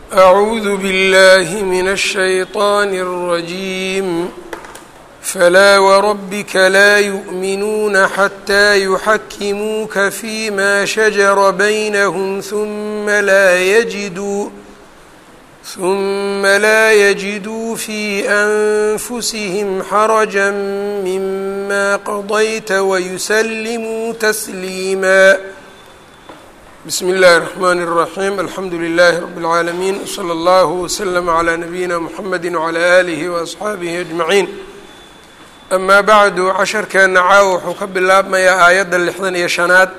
أعوذ بالله من الشيطان الرجيم فلا وربك لا يؤمنون حتى يحكموك فيما شجر بينهم ثم لا يجدوا ثم لا يجدوا في أنفسهم حرجا مما قضيت ويسلموا تسليما بسم الله الرحمن الرحيم الحمdu لله رب العاalمين وصلى الله وسلم على نبيina mحمد وعلى آله وأصxaabihi أجمعين أma bعdu casharkeena caawa wuxuu ka bilaabmayaa aayadda lixdan iyo شhanaad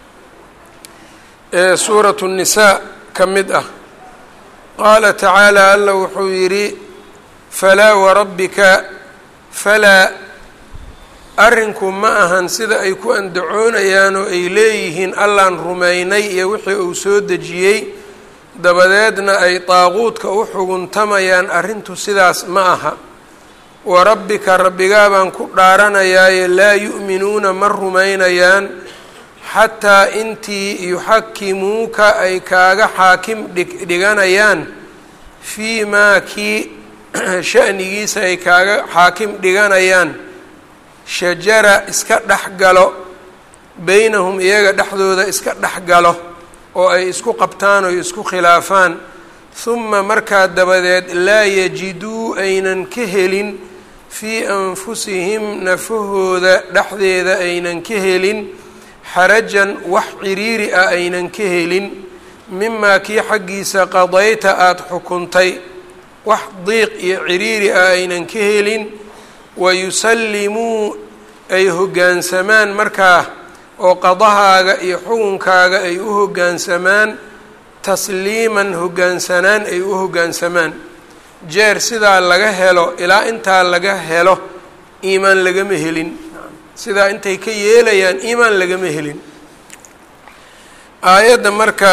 ee suuraة النisاء ka mid ah qaala tacaalى alla wuxuu yidhi falaa warabbika falaa arrinku ma ahan sida ay ku andacoonayaan oo ay leeyihiin allaan rumaynay iyo wixii uu soo dejiyey dabadeedna ay daaquudka u xuguntamayaan arrintu sidaas ma aha wa rabbika rabbigaa baan ku dhaaranayaaye laa yu'minuuna ma rumaynayaan xataa intii yuxakimuuka ay kaaga xaakim dhigdhiganayaan fii maa kii sha'nigiisa ay kaaga xaakim dhiganayaan shajara iska dhex galo beynahum iyaga dhexdooda iska dhex galo oo ay isku qabtaan oo isku khilaafaan huma markaa dabadeed laa yajiduu aynan ka helin fii anfusihim nafahooda dhexdeeda aynan ka helin xarajan wax ciriiri ah aynan ka helin mimaa kii xaggiisa qadayta aada xukuntay wax diiq iyo ciriiri ah aynan ka helin wayusallimuu ay hoggaansamaan markaa oo qadahaaga iyo xukunkaaga ay u hoggaansamaan tasliiman hoggaansanaan ay u hoggaansamaan jeer sidaa laga helo ilaa intaa laga helo iimaan lagama helin sidaa intay ka yeelayaan iimaan lagama helin aayadda marka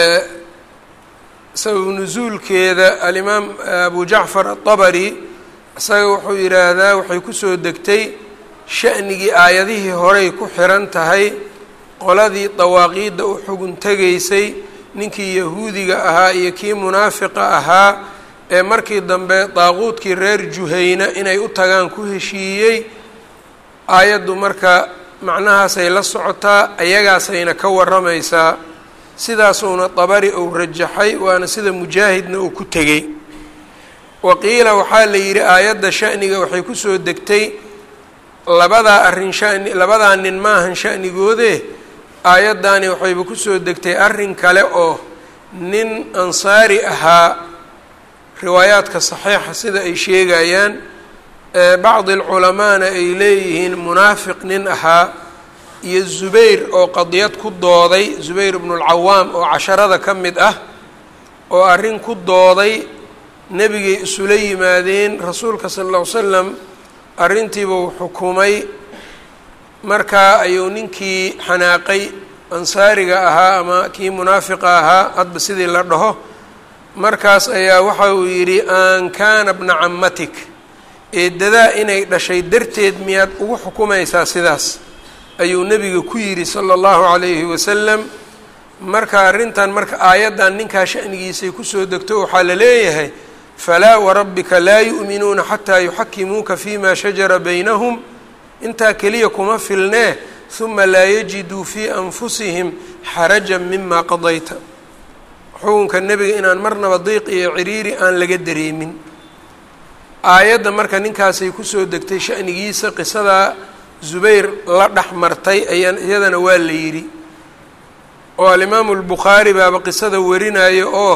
sababu nusuulkeeda alimaam abu jacfar aلطabari isaga wuxuu yidhaahdaa waxay kusoo degtay sha'nigii aayadihii horey ku xiran tahay qoladii dawaaqiidda u xugun tegaysay ninkii yahuudiga ahaa iyo kii munaafiqa ahaa ee markii dambe daaquudkii reer juhayna inay u tagaan ku heshiiyey aayaddu marka macnahaasay la socotaa ayagaasayna ka warramaysaa sidaasuuna dabari uu rajaxay waana sida mujaahidna uu ku tegey waqiila waxaa la yidhi aayadda sha'niga waxay kusoo degtay labadaa arrin shani labadaa nin maahan sha'nigoode aayaddaani waxayba kusoo degtay arrin kale oo nin ansaari ahaa riwaayaadka saxiixa sida ay sheegayaan bacdi alculamaana ay leeyihiin munaafiq nin ahaa iyo zubayr oo qadiyad ku dooday zubayr ibnulcawaam oo casharada ka mid ah oo arrin ku dooday nebigay isula yimaadeen rasuulka sala alla ly slam arrintiiba uu xukumay markaa ayuu ninkii xanaaqay ansaariga ahaa ama kii munaafiqa ahaa hadba sidii la dhaho markaas ayaa waxa uu yidhi an kaana bna cammatik eedadaa inay dhashay darteed miyaad ugu xukumaysaa sidaas ayuu nebiga ku yidhi sala allahu calayhi wasalam marka arrintan marka aayaddan ninkaa sha'nigiisay kusoo degto waxaa la leeyahay falaa warabbika laa yu'minuuna xataa yuxakimuuka fima shajara baynahum intaa keliya kuma filnee huma laa yajiduu fii anfusihim xarajan mima qadayta xukunka nebiga inaan marnaba diiq iyo ciriiri aan laga dareemin aayadda marka ninkaasay kusoo degtay sha'nigiisa qisadaa zubayr la dhex martay ayaa iyadana waa la yidhi oo alimaamu albukhaari baaba qisada warinayo oo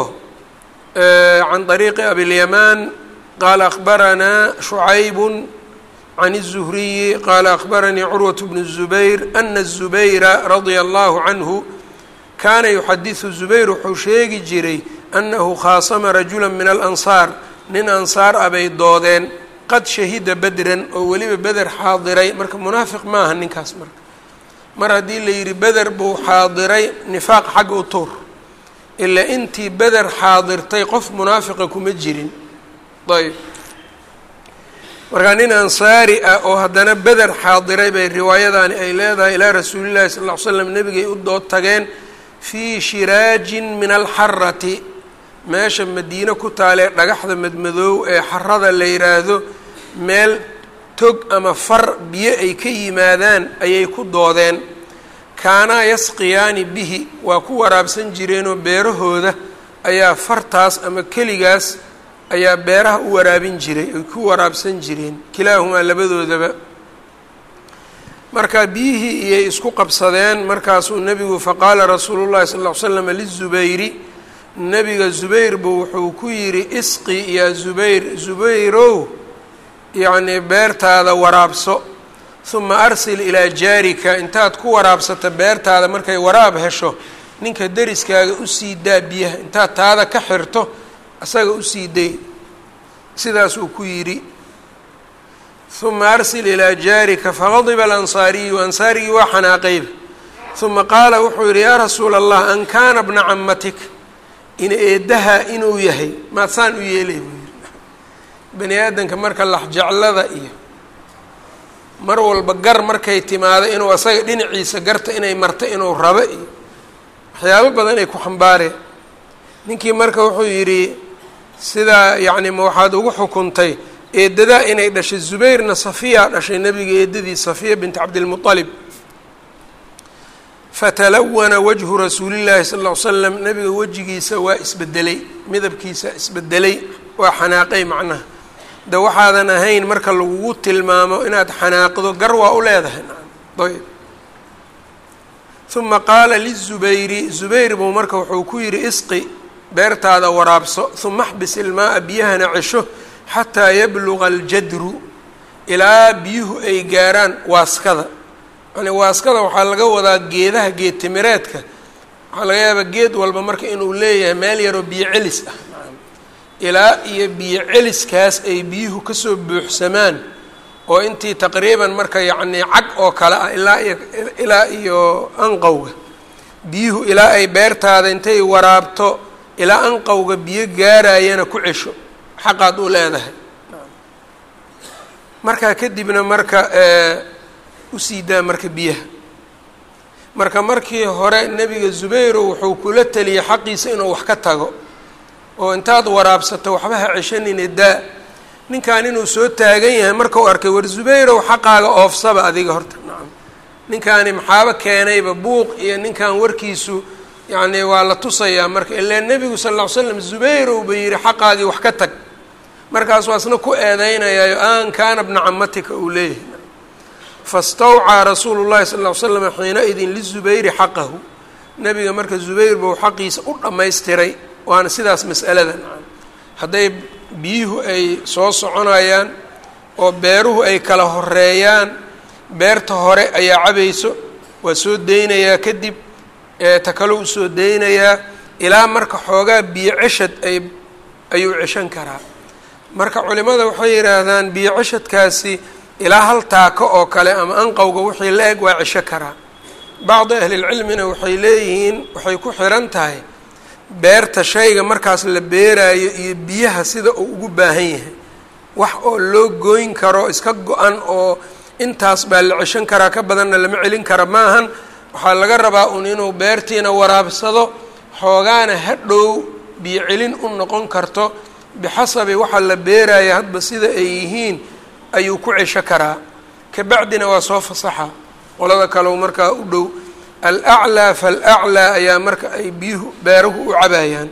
can طariiqi abilyamaan qaala akhbaranaa shucaybun can الzuhriyi qaala akhbaranii curwaة bnu الzubayr ana الzubayra radia allahu canhu kaana yuxadiثu zubayr wuxuu sheegi jiray annahu khaasama rajula min alansaar nin ansaar ah bay doodeen qad shahida bedran oo weliba beder xaadiray marka munaafiq maaha ninkaas marka mar haddii la yidhi beder buu xaadiray nifaaq xagga u tuur ilaa intii beder xaadirtay qof munaafiqa kuma jirin ayb markaa nin ansaari ah oo haddana beder xaadiray bay riwaayadaani ay leedahay ilaa rasuulillahi sal ll ly slam nebigay u dood tageen fii shiraajin min alxarati meesha madiine ku taalee dhagaxda madmadoow ee xarada la yidhaahdo meel tog ama far biyo ay ka yimaadaan ayay ku doodeen kaanaa yasqiyaani bihi waa ku waraabsan jireenoo beerahooda ayaa fartaas ama keligaas ayaa beeraha u waraabin jiray ay ku waraabsan jireen kilaahumaa labadoodaba marka biyihii iyay isku qabsadeen markaasuu nebigu faqaala rasuulu llahi sal ll ly slam lizubayri nebiga zubayr buu wuxuu ku yidhi isqi yaa zubayr zubayrow yacnii beertaada waraabso huma arsil ilaa jaarika intaad ku waraabsato beertaada markay waraab hesho ninka deriskaaga usii daa biyaha intaad taada ka xirto asaga usii day sidaasuu ku yidhi huma arsil ilaa jaarika faqadiba alansaariyu ansaarigii waa xanaaqayba huma qaala wuxuu yidhi yaa rasuula allah an kaana bna camatik in eeddaha inuu yahay maad saan u yeelay buu yidhi bani aadamka marka laxjeclada iyo mar walba gar markay timaado inuu asaga dhinaciisa garta inay marto inuu rabo iyo waxyaabo badan ay ku xambaareen ninkii marka wuxuu yidhi sidaa yacni ma waxaad ugu xukuntay eedadaa inay dhashay zubayrna safiyaa dhashay nebiga eedadii safiya bint cabdilmuطalib fatalawana wajhu rasuulillaahi sal ll ly slam nebiga wejigiisa waa isbedelay midabkiisa isbedelay waa xanaaqay macnaha de waxaadan ahayn marka lagugu tilmaamo inaad xanaaqdo gar waa u leedahay ayb uma qaala lizubayri zubayr buu marka wuxuu ku yidhi isqi beertaada waraabso uma axbis ilmaaa biyahana cesho xataa yabluga aljadru ilaa biyuhu ay gaaraan waaskada yani waaskada waxaa laga wadaa geedaha geed timireedka waxaa laga yaabaa geed walba marka inuu leeyahay meel yaroo biyo celis ah ilaa iyo biyo celiskaas ay biyuhu kasoo buuxsamaan oo intii taqriiban marka yacnii cag oo kale ah ilaa iyo ilaa iyo anqowga biyuhu ilaa ay beertaada intay waraabto ilaa anqowga biyo gaarayana ku cesho xaqaad u leedahay markaa kadibna marka usii daa marka biyaha marka markii hore nebiga zubayro wuxuu kula teliyey xaqiisa inuu wax ka tago oo intaad waraabsato waxba ha ceshanine daa ninkan inuu soo taagan yahay markau arkay war zubayrow xaqaaga oofsaba adiga horta nacam ninkaani maxaaba keenayba buuq iyo ninkan warkiisu yacni waa la tusayaa marka ilaa nebigu sal ll ly slam zubayrow ba yidhi xaqaagii wax ka tag markaas waa isna ku eedeynayaayo aan kaana bna camatika uu leeyahay fastawcaa rasuulu llahi sal ll ly slam xiina-idin lizubayri xaqahu nebiga marka zubayr buu xaqiisa u dhammaystiray waana sidaas mas'alada nacam hadday biyuhu ay soo soconayaan oo beeruhu ay kala horeeyaan beerta hore ayaa cabayso waa soo deynayaa kadib ta kale u soo deynayaa ilaa marka xoogaa biyo ceshad ay ayuu ceshan karaa marka culimada waxay yidhaahdaan biyo ceshadkaasi ilaa hal taako oo kale ama anqowga wixii la eg waa cesho karaa bacdi ahlilcilmina waxay leeyihiin waxay ku xiran tahay beerta shayga markaas la beeraayo iyo biyaha sida uu ugu baahan yahay wax oo loo gooyn karo iska go-an oo intaas baa la ceshan karaa ka badanna lama celin kara maahan waxaa laga rabaa un inuu beertiina waraabsado xoogaana hadhow biyo celin u noqon karto bixasabi waxa la beeraya hadba sida ay yihiin ayuu ku cesho karaa kabacdina waa soo fasaxa qolada kaleu markaa u dhow alaclaa falaclaa ayaa marka ay biyuhu beeruhu u cabayaan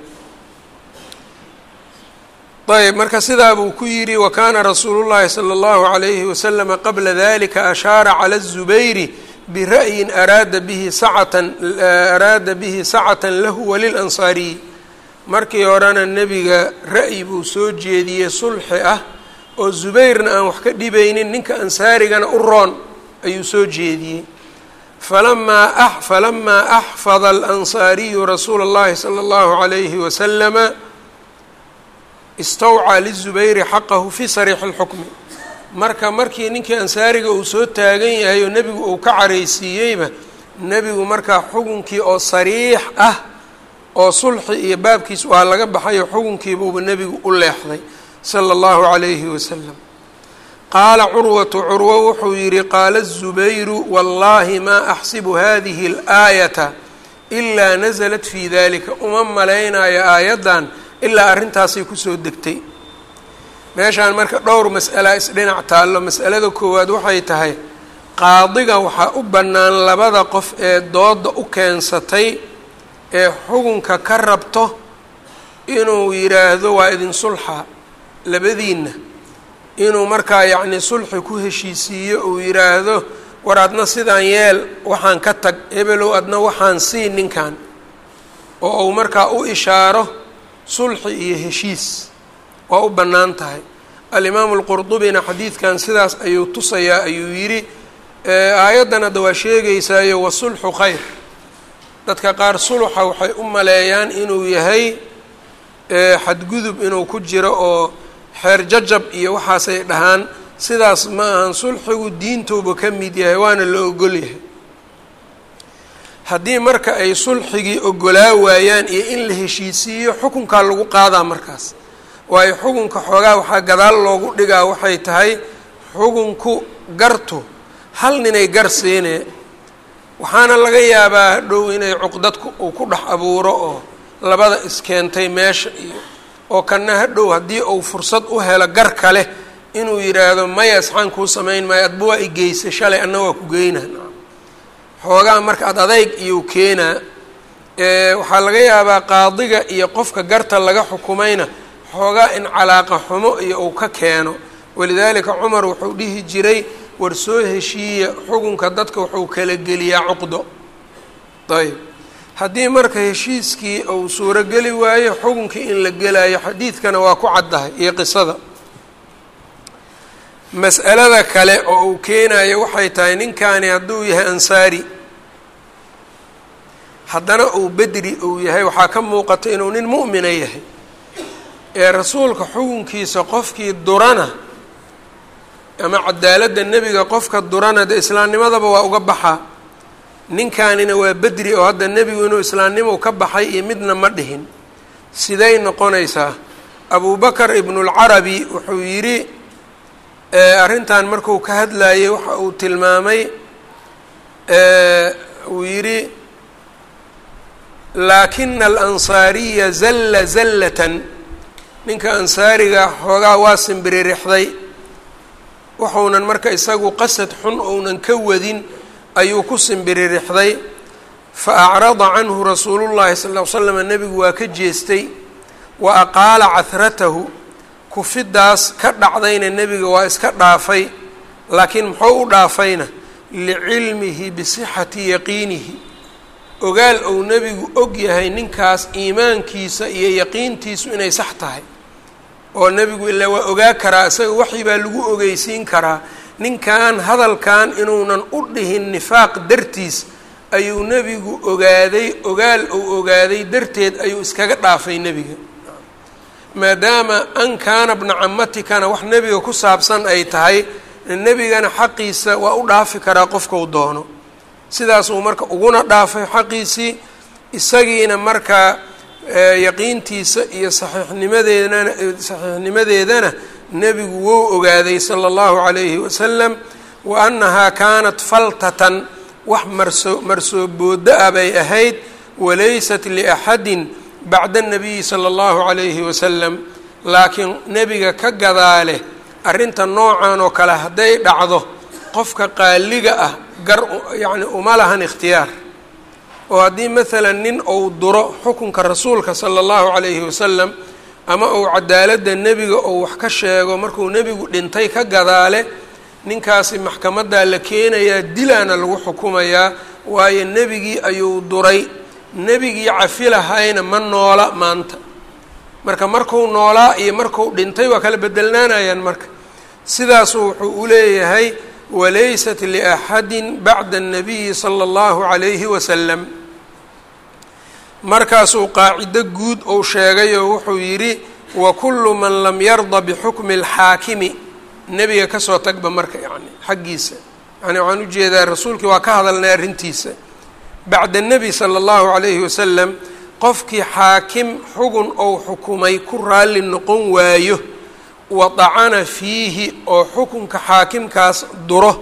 ayb marka sidaa buu ku yidhi wa kaana rasuulu llahi salى اllahu عalayhi waslama qabla dalika ashaara calى الzubayri bira'yin araada bihi sacatan araada bihi sacatan lahu walilansaariyi markii horena nebiga ra'yi buu soo jeediyey sulxi ah oo zubayrna aan wax ka dhibaynin ninka ansaarigana u roon ayuu soo jeediyey falamaa falamaa axfada alansaariyu rasuula اllahi salى اllahu عalayhi waslama istawcaa lizubayri xaqahu fii sariixi اlxukmi marka markii ninkii ansaariga uu soo taagan yahay oo nebigu uu ka caraysiiyeyba nebigu markaa xukunkii oo sariix ah oo sulxi iyo baabkiis waa laga baxayo xukunkiibuuba nebigu u leexday sala اllahu calayhi wasalam qaala curwatu curwo wuxuu yidhi qaala الzubayru wallahi maa axsibu hadihi اlآayata ilaa naزlat fii dalika uma malaynayo aayaddan ilaa arrintaasay kusoo degtay meeshaan marka dhowr mas'ala isdhinac taallo mas'alada koowaad waxay tahay qaadiga waxaa u bannaan labada qof ee dooda u keensatay ee xukunka ka rabto inuu yidhaahdo waa idin sulxa labadiinna inuu markaa yacni sulxi ku heshiisiiyo uu yidhaahdo war adna sidaan yeel waxaan ka tag hebelow adna waxaan sii ninkan oo uu markaa u ishaaro sulxi iyo heshiis waa u bannaan tahay alimaamu alqurdubina xadiidkan sidaas ayuu tusayaa ayuu yidhi aayaddan hadda waa sheegaysaayo wasulxu khayr dadka qaar suluxa waxay u maleeyaan inuu yahay xadgudub inuu ku jiro oo xeer jajab iyo waxaasay dhahaan sidaas ma ahan sulxigu diintuuba ka mid yahay waana la ogol yahay haddii marka ay sulxigii ogolaa waayaan iyo in la heshiisiiyo xukunkaa lagu qaadaa markaas waayo xukunka xoogaa waxaa gadaal loogu dhigaa waxay tahay xukunku gartu hal ninay gar siinee waxaana laga yaabaa dhow inay cuqdadku uu ku dhex abuuro oo labada iskeentay meesha iyo oo kana hadhow haddii uu fursad u helo gar kale inuu yidhaahdo maya isxaan kuu samayn maayo adba waa igeysay shalay anna waa ku geynaa xoogaa marka ad adayg iyuu keenaa waxaa laga yaabaa qaadiga iyo qofka garta laga xukumayna xoogaa in calaaqa xumo iyo uu ka keeno walidaalika cumar wuxuu dhihi jiray war soo heshiiya xukunka dadka wuxuu kala geliyaa cuqdo ayb haddii marka heshiiskii uu suurogeli waayo xukunkii in la gelayo xadiidkana waa ku caddahay iyo qisada mas'alada kale oo uu keenayo waxay tahay ninkani hadduu yahay ansaari haddana uu bedri uu yahay waxaa ka muuqata inuu nin mu'mina yahay ee rasuulka xukunkiisa qofkii durana ama cadaaladda nebiga qofka durana dee islaamnimadaba waa uga baxaa ninkanina waa bedri oo hadda nebigu inuu islaamnimo ka baxay iyo midna ma dhihin siday noqonaysaa abubakar ibnulcarabi wuxuu yidhi arrintan marku ka hadlayay waxa uu tilmaamay uu yidhi laakina alansaariya zalla zallatan ninka ansaariga xoogaa waa simbiririxday wuxuunan marka isagu qasad xun ounan ka wadin ayuu ku simbiririxday fa acrada canhu rasuulullahi sal ll ly slam nebigu waa ka jeestay wa aqaala cahratahu kufidaas ka dhacdayna nebiga waa iska dhaafay laakiin muxuu u dhaafayna licilmihi bisixati yaqiinihi ogaal ou nebigu og yahay ninkaas iimaankiisa iyo yaqiintiisu inay sax tahay oo nebigu ilaa waa ogaa karaa isaga waxii baa lagu ogeysiin karaa ninkan hadalkan inuunan u dhihin nifaaq dartiis ayuu nebigu ogaaday ogaal uu ogaaday darteed ayuu iskaga dhaafay nebiga maadaama an kaana bna camatikana wax nebiga ku saabsan ay tahay nebigana xaqiisa waa u dhaafi karaa qofkau doono sidaasuu marka uguna dhaafay xaqiisii isagiina markaa yaqiintiisa iyo saxiixnimadeedana saxiixnimadeedana nebigu wou ogaaday sala allahu calayhi wasalam wa annahaa kaanat faltatan wax marso marsoo boodo ah bay ahayd walaysat liaxadin bacda anabiyi sala allahu calayhi wasalam laakiin nebiga ka gadaale arrinta noocan oo kale hadday dhacdo qofka qaaliga ah gar yacni uma lahan ikhtiyaar oo haddii maalan nin uu duro xukunka rasuulka sala allahu calayhi wasalam ama uu cadaaladda nebiga ou wax ka sheego markuu nebigu dhintay ka gadaale ninkaasi maxkamaddaa la keenayaa dilaana lagu xukumayaa waayo nebigii ayuu duray nebigii cafi lahayna ma noola maanta marka markuu noolaa iyo markuu dhintay waa kala bedelnaanayaan marka sidaasuu wuxuu u leeyahay walaysat liaxadin bacda الnabiyi salى اllahu عalayhi wasalam markaasuu qaacido guud ou sheegayoo wuxuu yidhi wakulu man lam yarda bixukmi اlxaakimi nebiga kasoo tagba marka yani xaggiisa yani waxaan ujeedaa rasuulkii waa ka hadalnay arrintiisa bacda nebi sala allahu calayhi wasalam qofkii xaakim xugun ou xukumay ku raalli noqon waayo wadacana fiihi oo xukunka xaakimkaas duro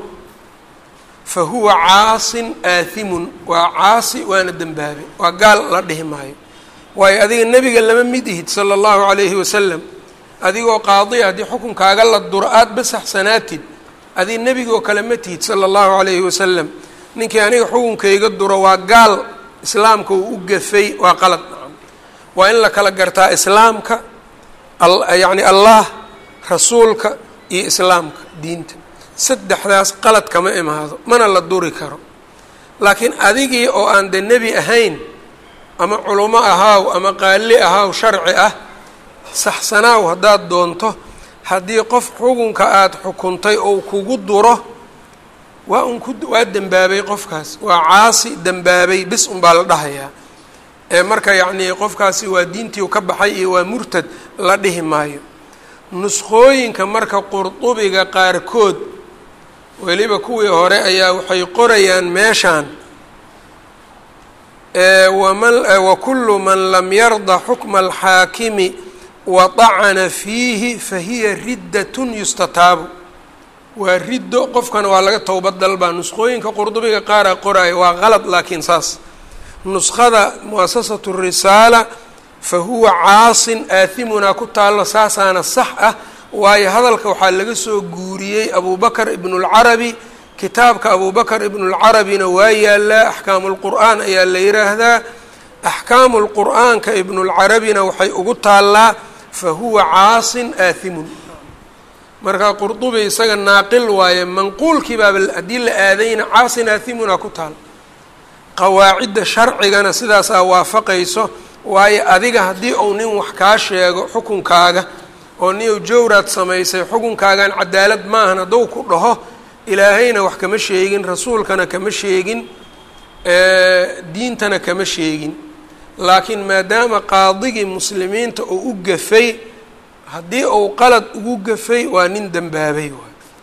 fa huwa caasin aathimun waa caasi waana dembaabe waa gaal la dhihi maayo waayo adiga nebiga lama mid ihid sala allahu calayhi wasalam adigoo qaadiya haddii xukunkaaga la duro aada basaxsanaatid adig nebigaoo kale ma tihid sala allahu calayhi wasalam ninkii aniga xukunkayga duro waa gaal islaamka uu u gafay waa qalad waa in la kala gartaa islaamka yacni allah rasuulka iyo islaamka diinta saddexdaas qalad kama imaado mana la duri karo laakiin adigii oo aan de nebi ahayn ama culamo ahaaw ama qaali ahaaw sharci ah saxsanaaw haddaad doonto haddii qof xukunka aada xukuntay ou kugu duro waa un ku waa dembaabay qofkaas waa caasi dembaabay bis unbaa la dhahayaa ee marka yacnii qofkaasi waa diintii ka baxay iyo waa murtad la dhihi maayo nuskhooyinka marka qurdubiga qaarkood weliba kuwii hore ayaa waxay qorayaan meeshaan waman wakulu man lam yarda xukma alxaakimi waطacana fiihi fahiya riddatun yustataabu waa riddo qofkana waa laga towbad dalbaa nuskhooyinka qurdubiga qaaraa qoraayo waa qalad laakiin saas nuskhada muasasatu risaala fa huwa caasin aathimunaa ku taallo saasaana sax ah waayo hadalka waxaa laga soo guuriyey abubakr ibnulcarabi kitaabka abubakr ibnulcarabina waa yaalaa axkaamu lqur'aan ayaa la yiraahdaa axkaamu lqur'aanka ibnulcarabina waxay ugu taallaa fa huwa caasin aathimun marka qurdubi isaga naaqil waaye manquulkii baaba haddii la aadayna caasin aathimunaa ku taal qawaacidda sharcigana sidaasaa waafaqayso waayo adiga haddii uu nin wax kaa sheego xukunkaaga oo nin jawraad samaysay xukunkaagan cadaalad maahan hadduu ku dhaho ilaahayna wax kama sheegin rasuulkana kama sheegin diintana kama sheegin laakiin maadaama qaadigii muslimiinta uu u gafay haddii uu qalad ugu gafay waa nin dembaabay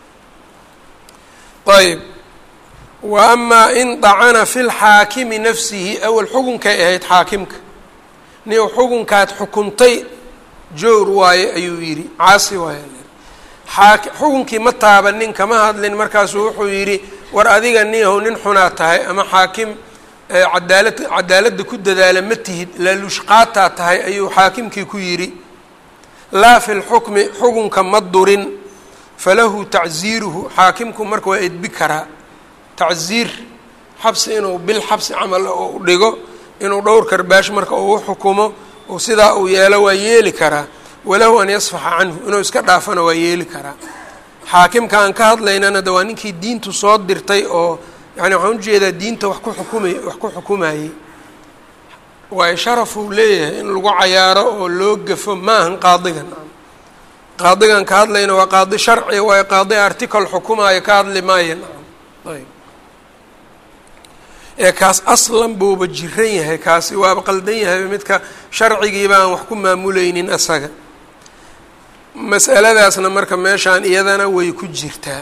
ayb wa amaa in dacana fi lxaakimi nafsihi awal xukunkay ahayd xaakimka nin xukunkaad xukuntay jowr waaye ayuu yidhi caasi waaye aa xukunkii ma taabanin kama hadlin markaasuu wuxuu yidhi war adiga niyahow nin xunaa tahay ama xaakim cadaalad cadaaladda ku dadaala ma tihid laalushqaataa tahay ayuu xaakimkii ku yidhi laa fi lxukmi xukunka ma durin falahu tacziiruhu xaakimku marka waa edbi karaa tacziir xabsi inuu bil xabsi camal u dhigo inuu dhowr karbaash marka uu u xukumo oo sidaa uu yeelo waa yeeli karaa walahu an yasfaxa canhu inuu iska dhaafana waa yeeli karaa xaakimka aan ka hadlaynana de waa ninkii diintu soo dirtay oo yani waxaan ujeedaa diinta wax ku xukumay wax ku xukumayey waayo sharafuu leeyahay in lagu cayaaro oo loo gafo maahan qaadigan qaadigan ka hadlayna waa qaadi sharci waayo qaadi article xukumaayo ka hadli maayo ayb ee kaas aslan buuba jiran yahay kaasi waaba qaldan yahay midka sharcigiiba aan wax ku maamuleynin asaga mas'aladaasna marka meeshaan iyadana way ku jirtaa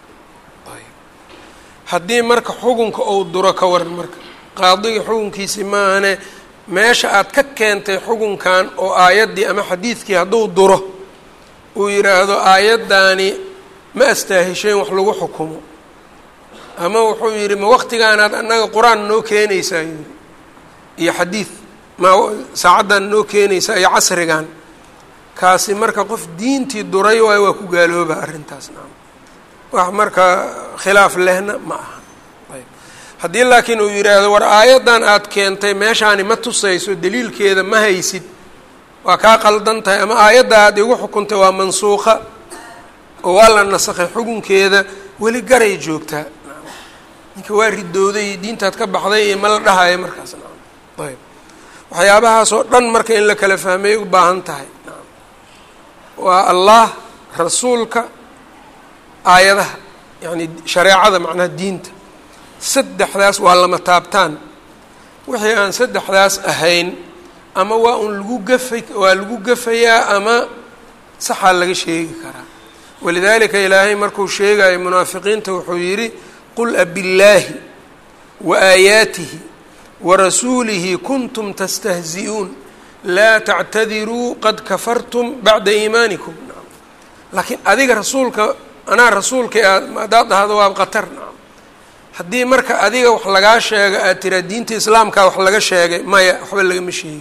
haddii marka xukunka ou duro ka waran marka qaadiga xukunkiisi maahane meesha aad ka keentay xukunkan oo aayaddii ama xadiidkii hadduu duro uu yidhaahdo aayaddaani ma astaahisheen wax lagu xukumo ama wuxuu yidhi ma waqtigaanaad annaga qur-aan noo keenaysaa yidhi iyo xadiid ma saacaddan noo keenaysaa iyo casrigan kaasi marka qof diintii duray waayo waa ku gaalooba arrintaas naam wax marka khilaaf lehna ma aha ayb haddii laakiin uu yidhaahdo war aayaddan aad keentay meeshaani ma tusayso daliilkeeda ma haysid waa kaa qaldan tahay ama aayadda aad igu xukuntay waa mansuuqa oo waa la nasakhay xukunkeeda weli garay joogtaa ninka waa ridooday diintaad ka baxday iyo ma la dhahayo markaas naam ayb waxyaabahaas oo dhan marka in la kala fahmay u baahan tahay naam waa allah rasuulka aayadaha yacni shareecada macnaha diinta saddexdaas waa lama taabtaan wixii aan saddexdaas ahayn ama waa un lagu gafay waa lagu gafayaa ama saxaa laga sheegi karaa walidaalika ilaahay markuu sheegayo munaafiqiinta wuxuu yidhi qul abillaahi wa aayaatihi wa rasuulihi kuntum tastahzi'uun laa tactadiruu qad kafartum bacda iimaanikum laakiin adiga rasuulka anaa rasuulka aad haddaad dhahdo waa qatar nacam haddii marka adiga wax lagaa sheego aad tiraa diinta islaamkaa wax laga sheegay maya waxba lagama sheegin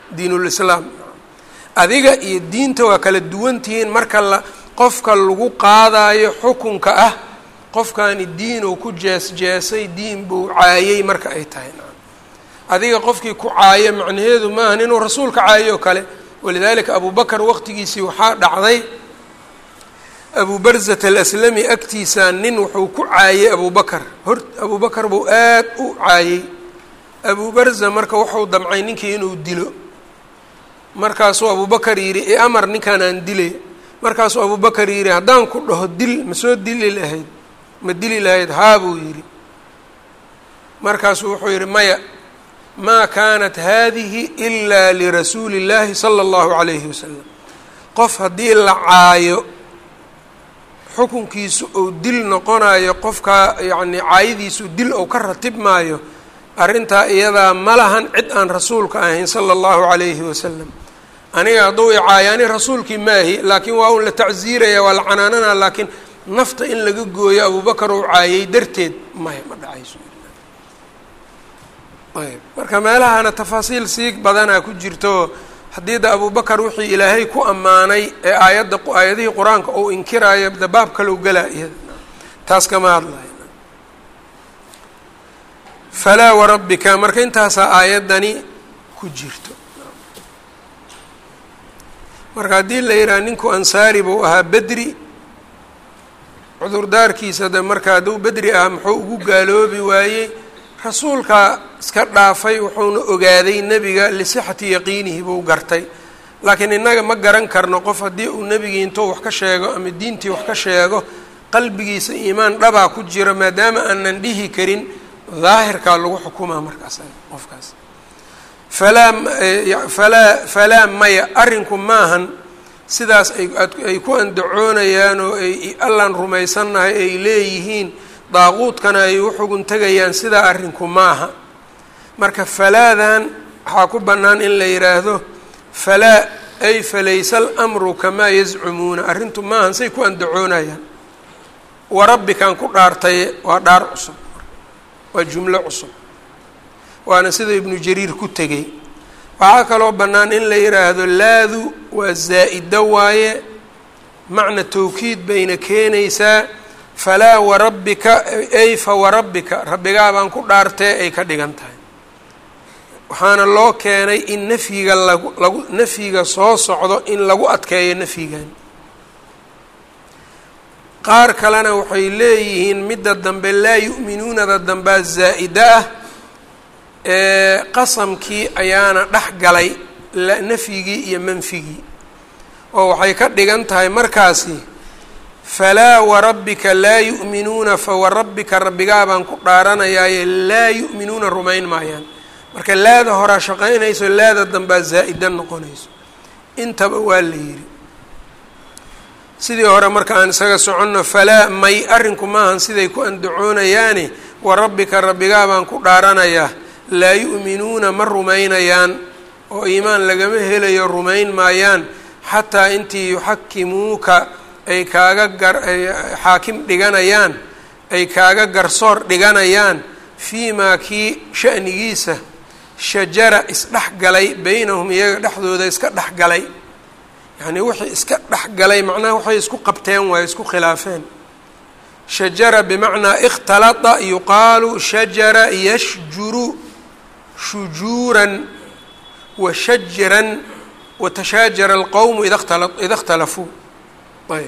diinulislaam adiga iyo diinta waa kala duwan tihiin marka la qofka lagu qaadayo xukunka ah qofkani diinuu ku jees-jeesay diin buu caayey marka ay tahay adiga qofkii ku caayo macnaheedu maahan inuu rasuulka caayo o kale walidaalika abu bakar waqtigiisii waxaa dhacday abu barzat alaslami agtiisa nin wuxuu ku caayey abu bakar hor abu bakar buu aad u caayey abu barza marka wuxuu damcay ninkii inuu dilo markaasuu abu bakar yidhi i amar ninkaan aan dilay markaasuu abu bakar yidhi haddaan ku dhaho dil ma soo dili lahayd ma dili lahayd haa buu yidhi markaasuu wuxuu yidhi maya maa kaanat hadihi ilaa lirasuuli اllaahi sala اllahu calayhi wasalam qof haddii la caayo xukunkiisu uu dil noqonayo qofkaa yacnii caayadiisu dil ou ka ratib maayo arrintaa iyadaa ma lahan cid aan rasuulka ahayn sala allahu calayhi wasalam aniga hadduu i caayo ani rasuulkii maahi laakiin waa un la tacsiiraya waa la canaanana laakiin nafta in laga gooyo abubakar uu caayey darteed maya ma dhacayso ayb marka meelahana tafaasiil sii badanaa ku jirto haddii da abubakar wixii ilaahay ku ammaanay ee aayadda aayadihii qur-aanka uu inkiraayo da baab kalow galaa iyada taas kama hadlaya falaa warabbika marka intaasaa aayaddani ku jirto marka haddii la yidhaha ninku ansaari buu ahaa bedri cudurdaarkiisa de marka hadduu bedri ahaa muxuu ugu gaaloobi waayey rasuulka iska dhaafay wuxuuna ogaaday nebiga lisixati yaqiinihi buu gartay laakiin innaga ma garan karno qof haddii uu nebigii intuu wax ka sheego ama diintii wax ka sheego qalbigiisa iimaan dhabaa ku jiro maadaama aanan dhihi karin daahirkaa lagu xukumaa markaas qofkaas falaa falaa falaa maya arrinku maahan sidaas ay ku andacoonayaan oo ay allaan rumaysannahay ay leeyihiin daaquudkana ay u xugun tegayaan sidaa arrinku maaha marka falaadan waxaa ku bannaan in la yidhaahdo falaa ay falaysa alamru kamaa yazcumuuna arrintu maahan say ku andacoonayaan warabbikan ku dhaartaye waa dhaar cusub waa jumlo cusub waana sida ibnu jariir ku tegey waxaa kaloo bannaan in la yidhaahdo laadu waa zaa-ida waaye macna tawkiid bayna keenaysaa falaa warabbika ay fa warabbika rabbigaa baan ku dhaartee ay ka dhigan tahay waxaana loo keenay in nafyiga lagu lagu nafyiga soo socdo in lagu adkeeyo nafyigan qaar kalena waxay leeyihiin midda dambe laa yu'minuunada dambaa zaa-ida ah ee qasamkii ayaana dhex galay nafyigii iyo manfigii oo waxay ka dhigan tahay markaasi falaa warabbika laa yu'minuuna fawarabbika rabbigaa baan ku dhaaranayaaye laa yu'minuuna rumayn maayaan marka laada horaa shaqaynayso laada dambaa zaa-ida noqonayso intaba waa la yidhi sidii hore marka aan isaga soconno falaa may arrinku maahan siday ku andacoonayaane warabbika rabbigaa baan ku dhaaranayaa laa yu'minuuna ma rumaynayaan oo iimaan lagama helayo rumayn maayaan xataa intii yuxakimuuka ay kaaga gar xaakim dhiganayaan ay kaaga garsoor dhiganayaan fii maa kii sha'nigiisa shajara isdhex galay beynahum iyaga dhexdooda iska dhex galay yacnii wixii iska dhex galay macnaha waxay isku qabteen waayo isku khilaafeen shajara bimacnaa ikhtalada yuqaalu shajara yashjuru shujuuran wa shajran watashaajara alqowmu ida ida اkhtalafuu ayb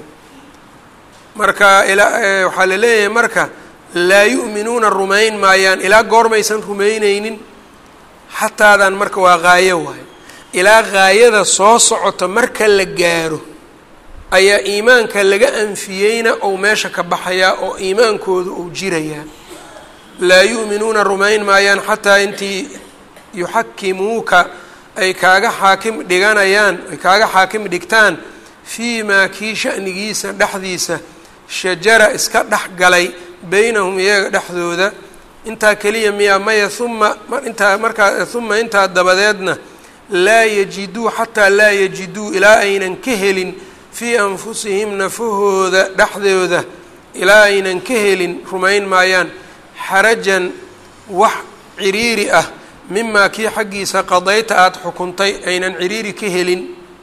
marka waxaa la leeyahay marka laa yu'minuuna rumayn maayaan ilaa goormaysan rumayneynin xataadan marka waa qaayo waayo ilaa gaayada soo socota marka la gaaro ayaa iimaanka laga anfiyeyna ou meesha ka baxayaa oo iimaankooda uu jirayaa laa yu'minuuna rumayn maayaan xataa intii yuxakimuuka ay kaaga xaakim dhiganayaan ay kaaga xaakim dhigtaan fii maa kii sha'nigiisa dhexdiisa shajara iska dhex galay beynahum iyaga dhexdooda intaa keliya miyaa maya uma intaa markaa uma intaa dabadeedna laa yajiduu xataa laa yajiduu ilaa aynan ka helin fii anfusihim nafahooda dhexdooda ilaa aynan ka helin rumayn maayaan xarajan wax ciriiri ah mimaa kii xaggiisa qadayta aada xukuntay aynan ciriiri ka helin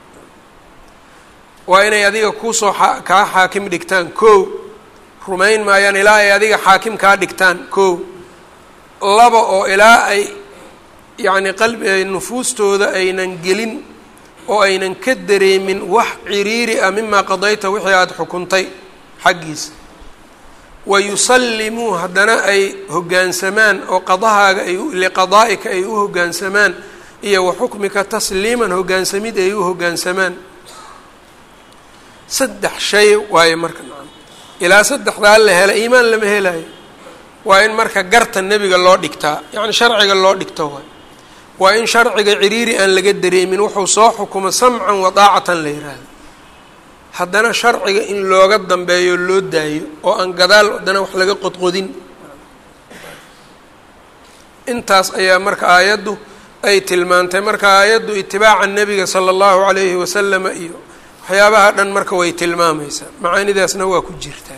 waa inay adiga kuusoo kaa xaakim dhigtaan kow rumayn maayaan ilaa ay adiga xaakim kaa dhigtaan kow laba oo ilaa ay yacni qalbi nufuustooda aynan gelin oo aynan ka dareemin wax ciriiri ah mimaa qadayta wixii aada xukuntay xaggiisa wa yusallimuu haddana ay hoggaansamaan oo qadahaaga ay liqadaa'ika ay u hoggaansamaan iyo wa xukmika tasliiman hoggaansamid ay u hoggaansamaan saddex shay waayo marka ilaa saddexdaa la hela iimaan lama helayo waa in marka garta nebiga loo dhigtaa yacni sharciga loo dhigto waay waa in sharciga ciriiri aan laga dareemin wuxuu soo xukumo samcan wa daacatan la yidhaahdo haddana sharciga in looga dambeeyo loo daayo oo aan gadaal haddana wax laga qodqodin intaas ayaa marka aayaddu ay tilmaantay marka aayaddu itibaaca nebiga sala allahu calayhi wasalama iyo waxyaabaha dhan marka way tilmaamaysaa macaanidaasna waa ku jirtaa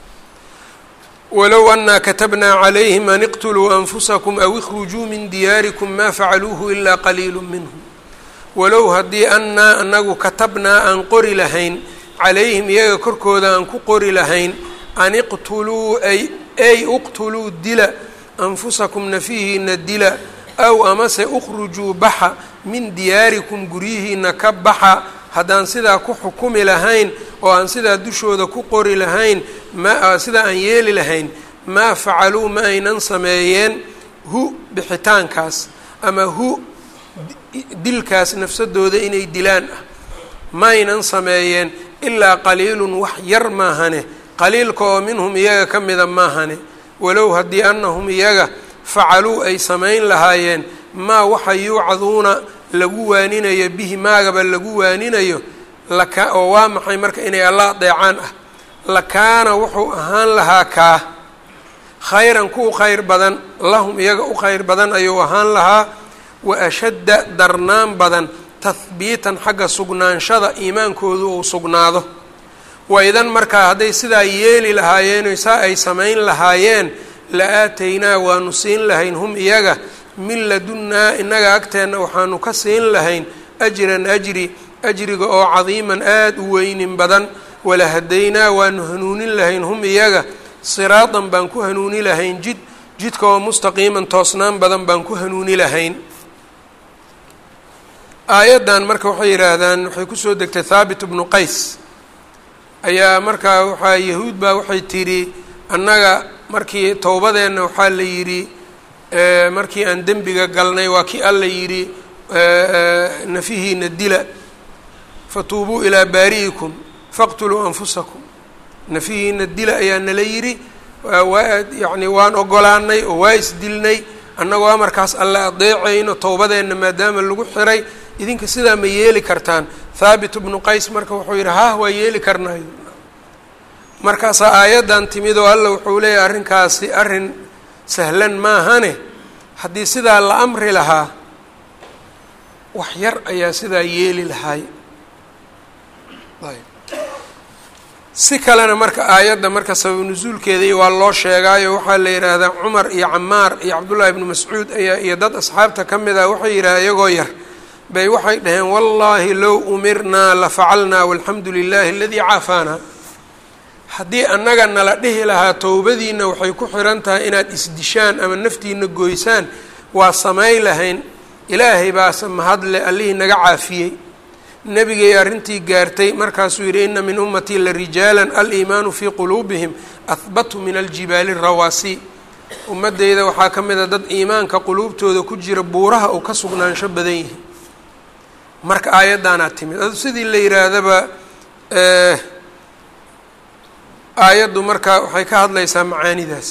walow anaa katabnaa calayhim an iqtuluu anfusakum aw ikhrujuu min diyaarikum maa facaluuhu ilaa qaliilu minhum walow haddii annaa anagu katabnaa aan qori lahayn calayhim iyaga korkooda aan ku qori lahayn an iqtuluu ay ay uqtuluu dila anfusakum nafihiina dila aw amase ukhrujuu baxa min diyaarikum guryihiina ka baxa haddaan sidaa ku xukumi lahayn oo aan sidaa dushooda ku qori lahayn ma sidaa aan yeeli lahayn maa facaluu ma aynan sameeyeen hu bixitaankaas ama hu dilkaas nafsadooda inay dilaan ah ma aynan sameeyeen ilaa qaliilun wax yar maahane qaliilka oo minhum iyaga ka mida maahane walow haddii annahum iyaga facaluu ay samayn lahaayeen maa waxa yuucaduuna lagu waaninayo bihi maagaba lagu waaninayo laka oo waa maxay marka inay alla adeecaan ah lakaana wuxuu ahaan lahaa kaa khayran ku khayr badan lahum iyaga u khayr badan ayuu ahaan lahaa wa ashadda darnaan badan tahbiitan xagga sugnaanshada iimaankoodu uu sugnaado waidan markaa hadday sidaa yeeli lahaayeen saa ay samayn lahaayeen la aataynaa waanu siin lahayn hum iyaga min ladunnaa innaga agteenna waxaanu ka siin lahayn ajran ajri ajriga oo cadiiman aada u weynin badan wala hadaynaa waanu hanuunin lahayn hum iyaga siraadan baan ku hanuuni lahayn jid jidka oo mustaqiiman toosnaan badan baan ku hanuuni lahayn aayaddan marka waxay yidhaahdaan waxay kusoo degtay thaabit bnu qays ayaa markaa waxaa yahuud baa waxay tidhi annaga markii towbadeenna waxaa la yidhi markii aan dembiga galnay waa kii alla yidhi nafihiina dila fatuubuu ilaa baari'ikum faqtuluu anfusakum nafihiina dila ayaa nala yidhi waa yacni waan ogolaanay oo waa isdilnay annagoo amarkaas alle adeecayno towbadeenna maadaama lagu xiray idinka sidaa ma yeeli kartaan thaabit bnu qays marka wuxuu yidhi haah waa yeeli karnayo markaasaa aayaddan timid oo alla wuxuu leeyahay arrinkaasi arrin sahlan maahane haddii sidaa la amri lahaa wax yar ayaa sidaa yeeli lahaay si kalena marka aayadda marka sabab nusuulkeedii waa loo sheegaayo waxaa la yidhaahdaa cumar iyo camaar iyo cabdullaahi ibnu mascuud ayaa iyo dad asxaabta ka mid ah waxay yidhahdeen iyagoo yar bay waxay dhaheen wallaahi low umirnaa la facalnaa walxamdu lilahi aladii caafaana haddii annaga nala dhihi lahaa towbadiina waxay ku xiran tahay inaad isdishaan ama naftiina goysaan waa samay lahayn ilaahay baase mahadle allihii naga caafiyey nebigay arrintii gaartay markaasuu yidhi ina min ummatii la rijaalan aliimaanu fii quluubihim ahbatu min aljibaali rawaasi ummaddeyda waxaa ka mid a dad iimaanka quluubtooda ku jira buuraha uu ka sugnaansho badan yihi marka aayaddaanaa timid adu sidii la yidhaahdaba aayaddu marka waxay ka hadlaysaa macaanidaas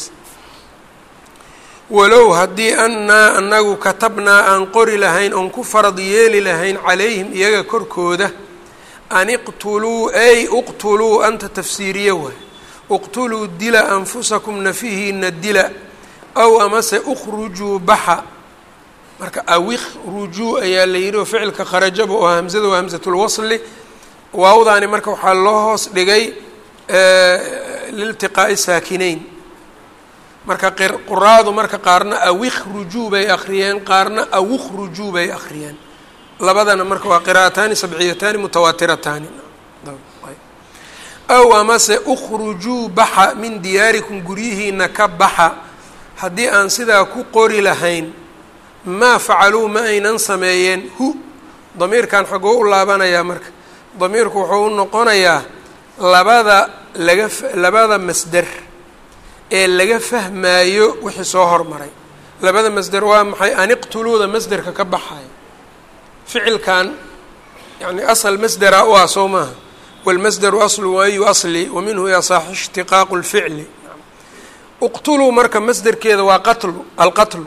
walow haddii annaa anagu katabnaa aan qori lahayn oon ku farad yeeli lahayn calayhim iyaga korkooda an iqtuluu ay uqtuluu anta tafsiiriye waay uqtuluu dila anfusakum nafihiina dila aw amase ukhrujuu baxa marka awikhrujuu ayaa la yidhi oo ficilka kharajaba oo hamzada waa hamsatulwasli waawdaani marka waxaa loo hoos dhigay liltiqaa'i saakinayn marka quraadu marka qaarna awikhrujuu bay akhriyeen qaarna awukhrujuu bay akhriyeen labadana marka waa qiraa'ataani sabciyataani mutawaatirataani aw amase ukhrujuu baxa min diyaarikum guryihiina ka baxa haddii aan sidaa ku qori lahayn maa facaluu ma aynan sameeyeen hu damiirkan xagoo u laabanayaa marka damiirku wuxuu u noqonayaa labada laga labada masder ee laga fahmaayo wixii soo hormaray labada masder waa maxay aniqtuluuda masderka ka baxayo ficilkan yani asal masdera u ah soo maaha wاlmasderu aslu waayu asli wa minhu yasaaxu ishtiqaaqu اlficli uqtuluu marka masderkeeda waa qatlu alqatlu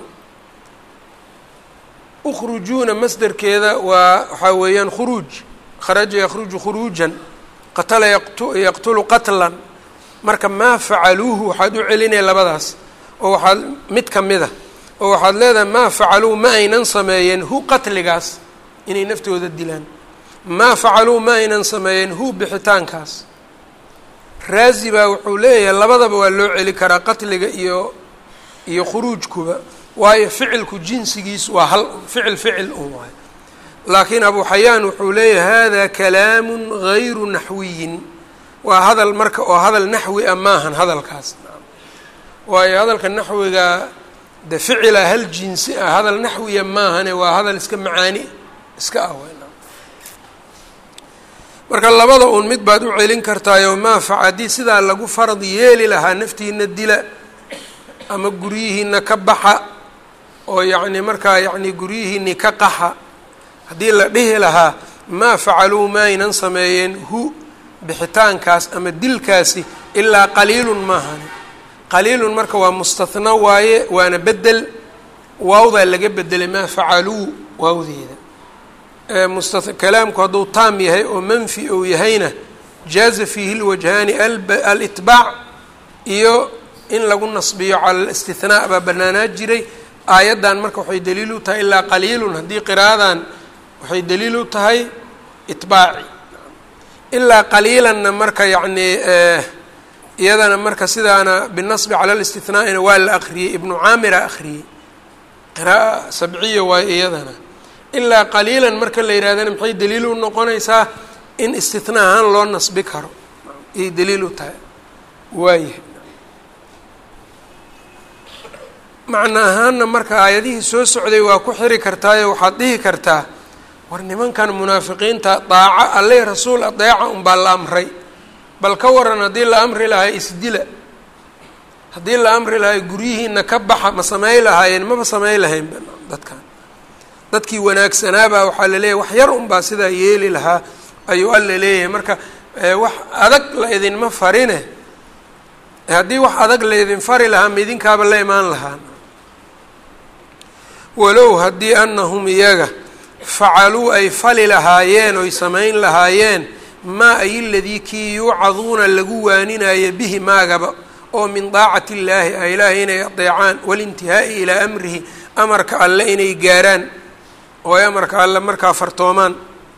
ukhrujuuna masderkeeda waa waxaa weeyaan khuruuj kharaja yakhruju khuruujan qatala yaqtulu qatlan marka maa facaluuhu waxaad u celinaya labadaas oo waxaad mid ka mid a oo waxaad leedahay maa facaluu ma aynan sameeyeen hu qatligaas inay naftooda dilaan maa facaluu ma aynan sameeyeen hu bixitaankaas raazi baa wuxuu leeyahay labadaba waa loo celi karaa qatliga iyo iyo khuruujkuba waayo ficilku jinsigiisu waa hal ficil ficil un waay laakiin abu xayaan wuxuu leeyahay hada kalaamu gayru naxwiyin waa hadal marka oo hadal naxwi a maahan hadalkaas waayo hadalka naxwiga de ficila hal jinsi ah hadal naxwiya maahane waa hadal iska macaani iska ah marka labada un mid baad u celin kartaayo maafac haddii sidaa lagu farad yeeli lahaa naftiina dila ama guryihiina ka baxa oo yacni markaa yacni guryihiini ka qaxa haddii la dhihi lahaa maa facaluu maaynan sameeyeen hu bixitaankaas ama dilkaasi ilaa qaliilun maahani qaliilun marka waa mustathnaa waaye waana bedel waawdaa laga bedelay maa facaluu waawdeeda musta kalaamku hadduu taam yahay oo manfi ou yahayna jaaza fiihi lwajhaani alitbaac iyo in lagu nasbiyo cala alistithnaa baa banaanaa jiray aayaddan marka waxay daliil u tahay ilaa qaliilun haddii qiraadan waxay daliil u tahay itbaaci ilaa qaliilanna marka yacnii iyadana marka sidaana binasbi cala listithnaa'ina waa la akriyey ibnu caamira akhriyey qira'a sabciya waayo iyadana ilaa qaliilan marka la yidhahdana maxay daliil u noqonaysaa in istithnaa ahaan loo nasbi karo ayay daliil u tahay waayahay macno ahaanna marka aayadihii soo socday waa ku xiri kartaayo waxaad dhihi kartaa war nimankan munaafiqiinta daaco alle rasuul adeeca unbaa la amray bal ka waran haddii la amri lahay isdila haddii la amri lahay guryihiina ka baxa ma samey lahaayeen maba samey lahayn dadkan dadkii wanaagsanaabaa waxaa laleeyahay wax yar unbaa sidaa yeeli lahaa ayuu alla leeyahay marka wax adag la idinma farine haddii wax adag la idin fari lahaa ma idinkaaba la imaan lahaa walow haddii anahum iyaga facaluu ay fali lahaayeen oy samayn lahaayeen maa ay ladii kii yuucaduuna lagu waaninaayo bihi maagaba oo min daacati illaahi a ilaahay inay adeecaan walintihaa'i ilaa amrihi amarka alle inay gaaraan oo ay amarka alle markaa fartoomaan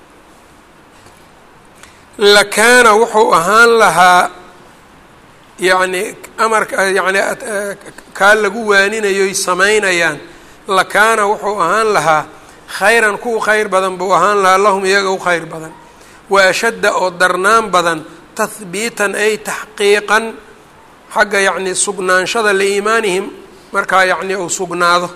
lakaana wuxuu ahaan lahaa yacni amarka yacni kaa lagu waaninayoy samaynayaan lakaana wuxuu ahaan lahaa khayran kuwa khayr badan buu ahaan lahaa lahum iyaga u khayr badan wa ashadda oo darnaan badan tahbiitan ay taxqiiqan xagga yacni sugnaanshada liiimaanihim markaa yacni uu sugnaado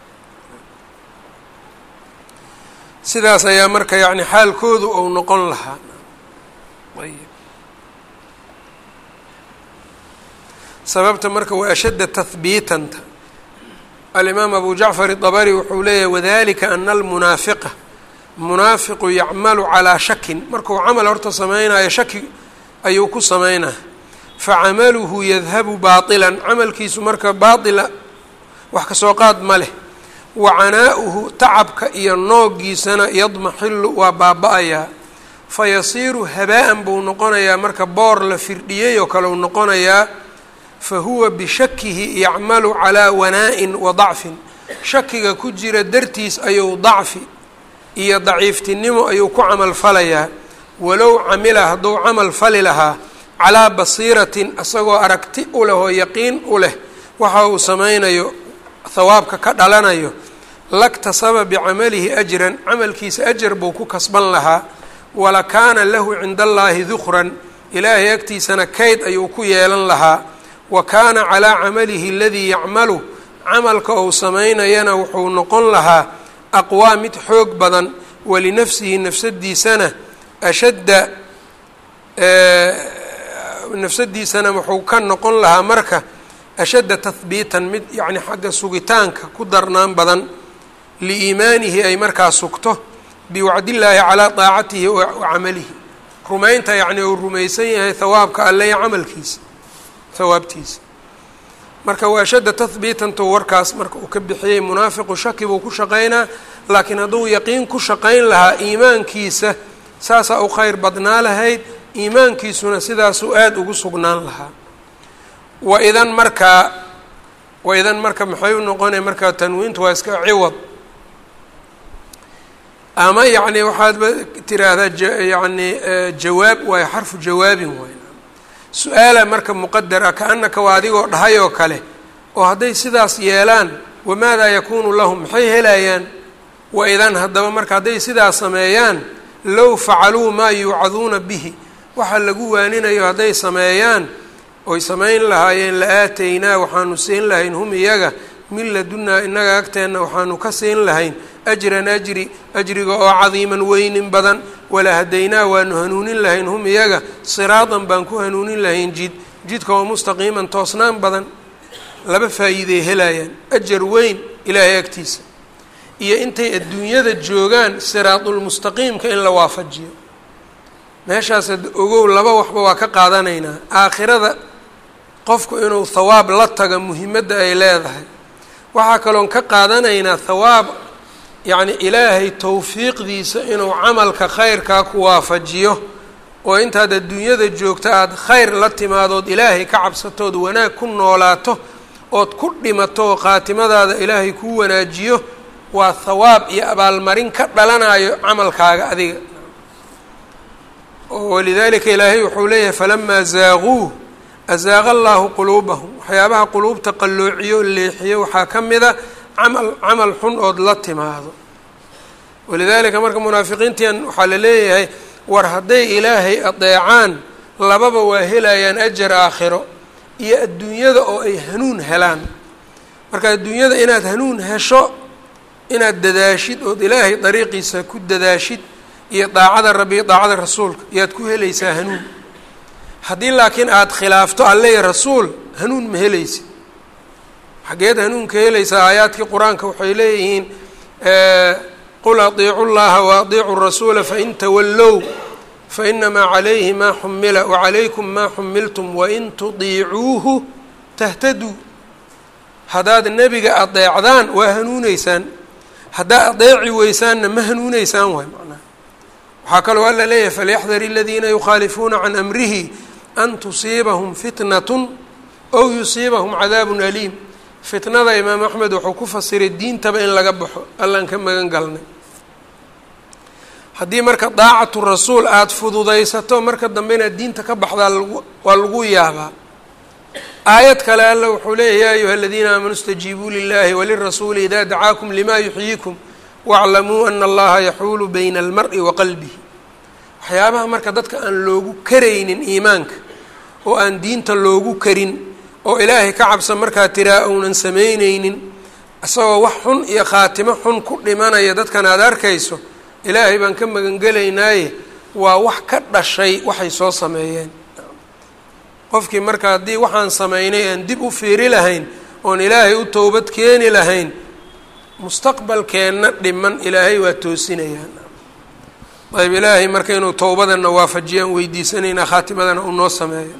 sidaas ayaa marka yacni xaalkoodu uu noqon lahaa sababta marka wa ashadda tahbiitanta alimaam abu jacfar iطabari wuxuu leeyahy wadalika ana almunaafiqa munaafiqu yacmalu calaa shakin markuu camal horta samaynayo shaki ayuu ku samaynaya facamaluhu yadhabu baطilan camalkiisu marka baatila wax kasoo qaad ma leh wa canaa'uhu tacabka iyo noogiisana yadmaxilu waa baaba-ayaa fayasiiru habaa-an buu noqonayaa marka boor la firdhiyey oo kale u noqonayaa fa huwa bishakihi yacmalu calaa wanaa-in wa dacfin shakiga ku jira dartiis ayuu dacfi iyo daciiftinimo ayuu ku camal falayaa walow camila hadduu camal fali lahaa calaa basiiratin isagoo aragti u leh oo yaqiin u leh waxa uu samaynayo hawaabka ka dhalanayo laktasaba bicamalihi ajran camalkiisa ajar buu ku kasban lahaa walakaana lahu cinda allaahi dukran ilaahay agtiisana kayd ayuu ku yeelan lahaa wa kaana calaa camalihi aladii yacmalu camalka uu samaynayana wuxuu noqon lahaa aqwaa mid xoog badan walinafsihi nafsadiisana ashadda nafsadiisana wuxuu ka noqon lahaa marka ashadda tahbiitan mid yacni xagga sugitaanka ku darnaan badan liiimaanihi ay markaa sugto biwacdillaahi calaa daacatihi wa camalihi rumaynta yacni uu rumaysan yahay hawaabka alle iyo camalkiisa hawaabtiisa marka waa ashadda tahbiitantu warkaas marka uu ka bixiyey munaafiqu shaki buu ku shaqaynaa laakiin hadduu yaqiin ku shaqayn lahaa iimaankiisa saasaa u kheyr badnaa lahayd iimaankiisuna sidaasuu aada ugu sugnaan lahaa waidan markaa waidan marka maxay u noqonaya markaa tanwiintu waa iska ciwad ama yacni waxaadba tiraahdaa yani jawaab waayo xarfu jawaabin waay su-aala marka muqadar ah ka-anaka waa adigoo dhahay oo kale oo hadday sidaas yeelaan wamaadaa yakuunu lahum maxay helayaan waidan haddaba marka hadday sidaas sameeyaan low facaluu maa yuucaduuna bihi waxa lagu waaninayo hadday sameeyaan oy samayn lahaayeen la aataynaa waxaanu siin lahayn hum iyaga min ladunaa innaga agteenna waxaanu ka siin lahayn ajran ajri ajriga oo cadiiman weynin badan wala hadaynaa waanu hanuunin lahayn hum iyaga siraadan baan ku hanuunin lahayn jid jidka oo mustaqiiman toosnaan badan laba faa'iiday helayaan ajar weyn ilaahay agtiisa iyo intay adduunyada joogaan siraadulmustaqiimka in la waafajiyo meeshaas ogow laba waxba waa ka qaadanaynaa aakhirada qofku inuu thawaab la taga muhimadda ay leedahay waxaa kaloon ka qaadanaynaa thawaab yacni ilaahay towfiiqdiisa inuu camalka khayrkaa ku waafajiyo oo intaad adduunyada joogto aada khayr la timaadood ilaahay ka cabsatood wanaag ku noolaato ood ku dhimato oo khaatimadaada ilaahay kuu wanaajiyo waa thawaab iyo abaalmarin ka dhalanayo camalkaaga adiga walidalika ilaahay wuxuu leeyahay falamaa zaaquu azaaqa allaahu quluubahum waxyaabaha quluubta qalloociyo leexiyo waxaa ka mida camal camal xun ood la timaado walidaalika marka munaafiqiintian waxaa la leeyahay war hadday ilaahay adeecaan lababa waa helayaan ajar aakhiro iyo adduunyada oo ay hanuun helaan marka adduunyada inaad hanuun hesho inaad dadaashid ood ilaahay dariiqiisa ku dadaashid iyo daacada rabbi iyo daacada rasuulka iyaad ku helaysaa hanuun haddii laakiin aada khilaafto alle iyo rasuul hanuun ma helaysid xaggeed hanuunka helaysaa aayaadkii qur-aanka waxay leeyihiin qul adiicu llaha wa adiicu rasuula fain tawallow fainamaa calayhi maa xumila wacalaykum maa xumiltum wain tudiicuuhu tahtaduu haddaad nebiga adeecdaan waa hanuuneysaan haddaad adeeci weysaanna ma hanuuneysaan waay macnaha waxaa kaloo alla leeyahay falyaxdar aladiina yukhaalifuuna can amrihi an tusiibahum fitnatun ow yusiibahum cadaabun aliim fitnada imaam axmed wuxuu ku fasiray diintaba in laga baxo allaan ka magan galnay haddii marka daacatu rasuul aada fududaysato marka dambe inaad diinta ka baxdaa lagu waa lagu yaabaa aayad kale alla wuxuu leeyahy yaa ayuha aladiina aamanuu istajiibuu lilahi walirasuuli idaa dacaakum lima yuxyiikum waaclamuu ana allaha yaxuulu bayna almari wa qalbihi waxyaabaha marka dadka aan loogu karaynin iimaanka oo aan diinta loogu karin oo ilaahay ka cabsa markaa tiraa uunan samaynaynin isagoo wax xun iyo khaatimo xun ku dhimanaya dadkan aada arkayso ilaahay baan ka magangelaynaaye waa wax ka dhashay waxay soo sameeyeen qofkii marka haddii waxaan samaynay aan dib u fiiri lahayn oon ilaahay u towbad keeni lahayn mustaqbalkeenna dhiman ilaahay waa toosinayaan ayb ilaahay marka inuu towbadana waafajiyaan weydiisanaynaa khaatimadana uu noo sameeyo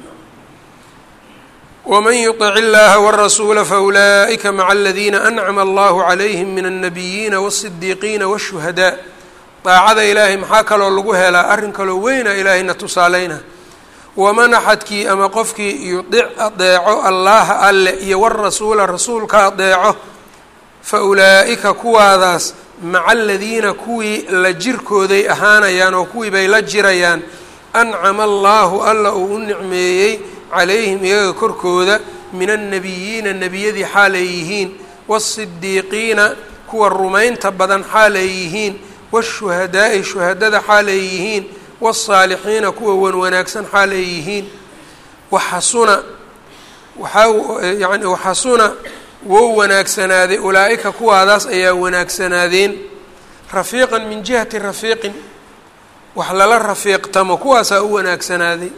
wman yuطic اllaha wالrasuula faulaئika maca aladiina ancama allahu calayhim min الnabiyiina wالصidiiqiina wالshuhadaa daacada ilaahay maxaa kaloo lagu helaa arrin kaloo weyna ilaahayna tusaaleyna waman axadkii ama qofkii yudic adeeco allaha alle iyo warasuula rasuulka adeeco fa ulaa'ika kuwaadaas maca aladiina kuwii la jirkooday ahaanayaan oo kuwii bay la jirayaan ancama allaahu alla uu u nicmeeyey calayhim iyaga korkooda min annabiyiina nebiyadii xaal ay yihiin waasidiiqiina kuwa rumaynta badan xaal ay yihiin waashuhadaa'i shuhadada xaal ay yihiin wasaalixiina kuwa wan wanaagsan xaal ay yihiin waxasuna waxaa yani waxasuna wou wanaagsanaaday ulaa-ika kuwaadaas ayaa wanaagsanaadeen rafiiqan min jihati rafiiqin wax lala rafiiqtamo kuwaasaa u wanaagsanaaday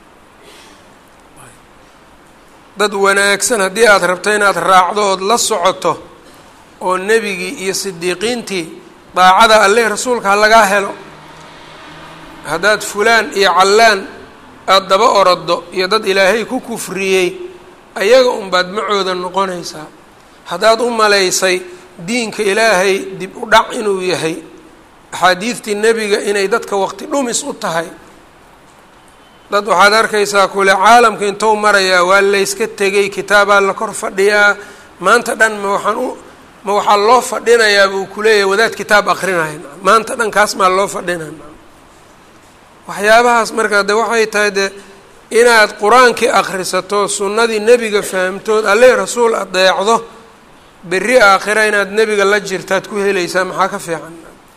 dad wanaagsan haddii aada rabto inaad raacdo ood la socoto oo nebigii iyo sidiiqiintii daacada alleh rasuulka ha lagaa helo haddaad fulaan iyo callaan aada daba oroddo iyo dad ilaahay ku kufriyey ayaga unbaad macooda noqonaysaa haddaad u malaysay diinka ilaahay dib u dhac inuu yahay axaadiidtii nebiga inay dadka waqti dhumis u tahay dad waxaad arkaysaa kule caalamka intou marayaa waa layska tegay kitaabaa la kor fadhiyaa maanta dhan ma waxaan u ma waxaa loo fadhinayaa buu kuleeyahay wadaad kitaab akrinaya maanta dhan kaas maa loo fadhinaya waxyaabahaas markaa de waxay tahay de inaad qur-aankii akhrisato sunnadii nebiga fahamtood alle rasuul adeecdo berri aakhira inaad nebiga la jirtaad ku helaysaa maxaa ka fiican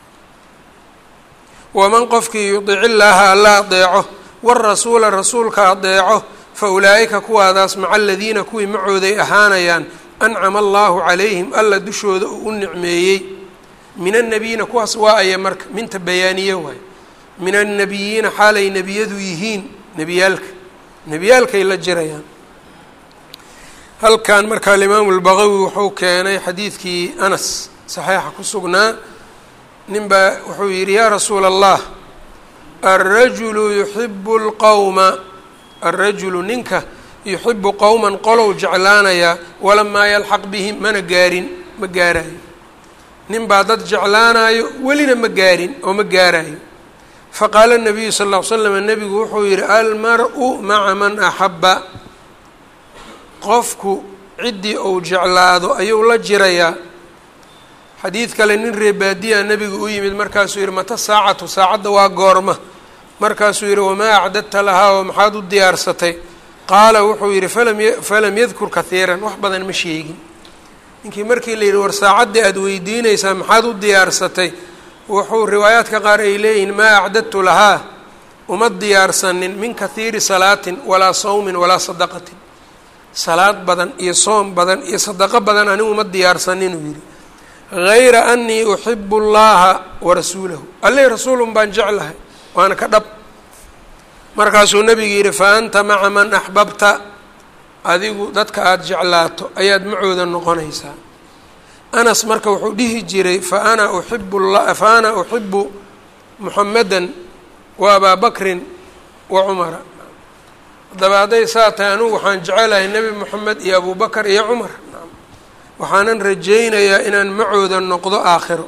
waman qofkii yudiic illaaha alla adeeco warasuula rasuulka adeeco fa ulaa'ika kuwaadaas maca aladiina kuwii macooday ahaanayaan ancama allahu calayhim alla dushooda uu u nicmeeyey min annabiyiina kuwaas waa aya marka minta bayaaniye waay min annabiyiina xaalay nebiyadu yihiin nebiyaalka nebiyaalkay la jirayaan halkan marka alimaamu lbaqawi wuxuu keenay xadiidkii anas saxiixa ku sugnaa nin baa wuxuu yidhi yaa rasuula allah alrajulu yuxibu lqowma alrajulu ninka yuxibu qowman qolow jeclaanayaa walamaa yalxaq bihim mana gaarin ma gaarayo nin baa dad jeclaanayo welina ma gaarin oo ma gaarayo faqaala nabiyu sal ll ly slam nebigu wuxuu yidhi almar-u maca man axabba qofku ciddii uu jeclaado ayuu la jirayaa xadiid kale nin reebaadiya nebigu u yimid markaasuu yidhi mata saacatu saacadda waa goorma markaasuu yidhi wamaa acdadta lahaa oo maxaad u diyaarsatay qaala wuxuu yidhi falam falam yadkur kahiiran wax badan ma sheegin ninkii markii la yidhi war saacaddii aada weydiinaysaa maxaad u diyaarsatay wuxuu riwaayaadka qaar ay leeyihiin maa acdadtu lahaa uma diyaarsanin min kahiiri salaatin walaa sawmin walaa sadaqatin salaad badan iyo soom badan iyo sadaqo badan anigu uma diyaarsanin uu yidhi hayra anii uxibu llaha warasuulahu alleh rasuulun baan jeclahay waana ka dhab markaasuu nebigu yidhi fa anta maca man axbabta adigu dadka aada jeclaato ayaad macooda noqonaysaa anas marka wuxuu dhihi jiray fa ana uxibu fa ana uxibu muxamedan wa abaa bakrin wa cumara haddaba hadday saa tahay anugu waxaan jecelahay nebi moxamed iyo abu bakar iyo cumar waxaanan rajaynayaa inaan macooda noqdo aakhiro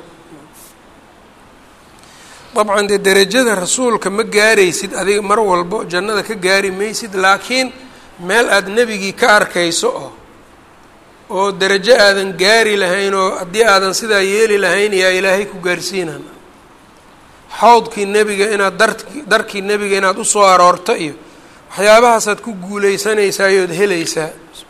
dabcan dee derajada rasuulka ma gaaraysid adiga mar walbo jannada ka gaari maysid laakiin meel aada nebigii ka arkayso oo oo derajo aadan gaari lahayn oo haddii aadan sidaa yeeli lahayn yaa ilaahay ku gaarsiinan xawdkii nebiga inaad dar darkii nebiga inaad usoo aroorto iyo waxyaabahaasaad ku guuleysanaysaa iyood helaysaa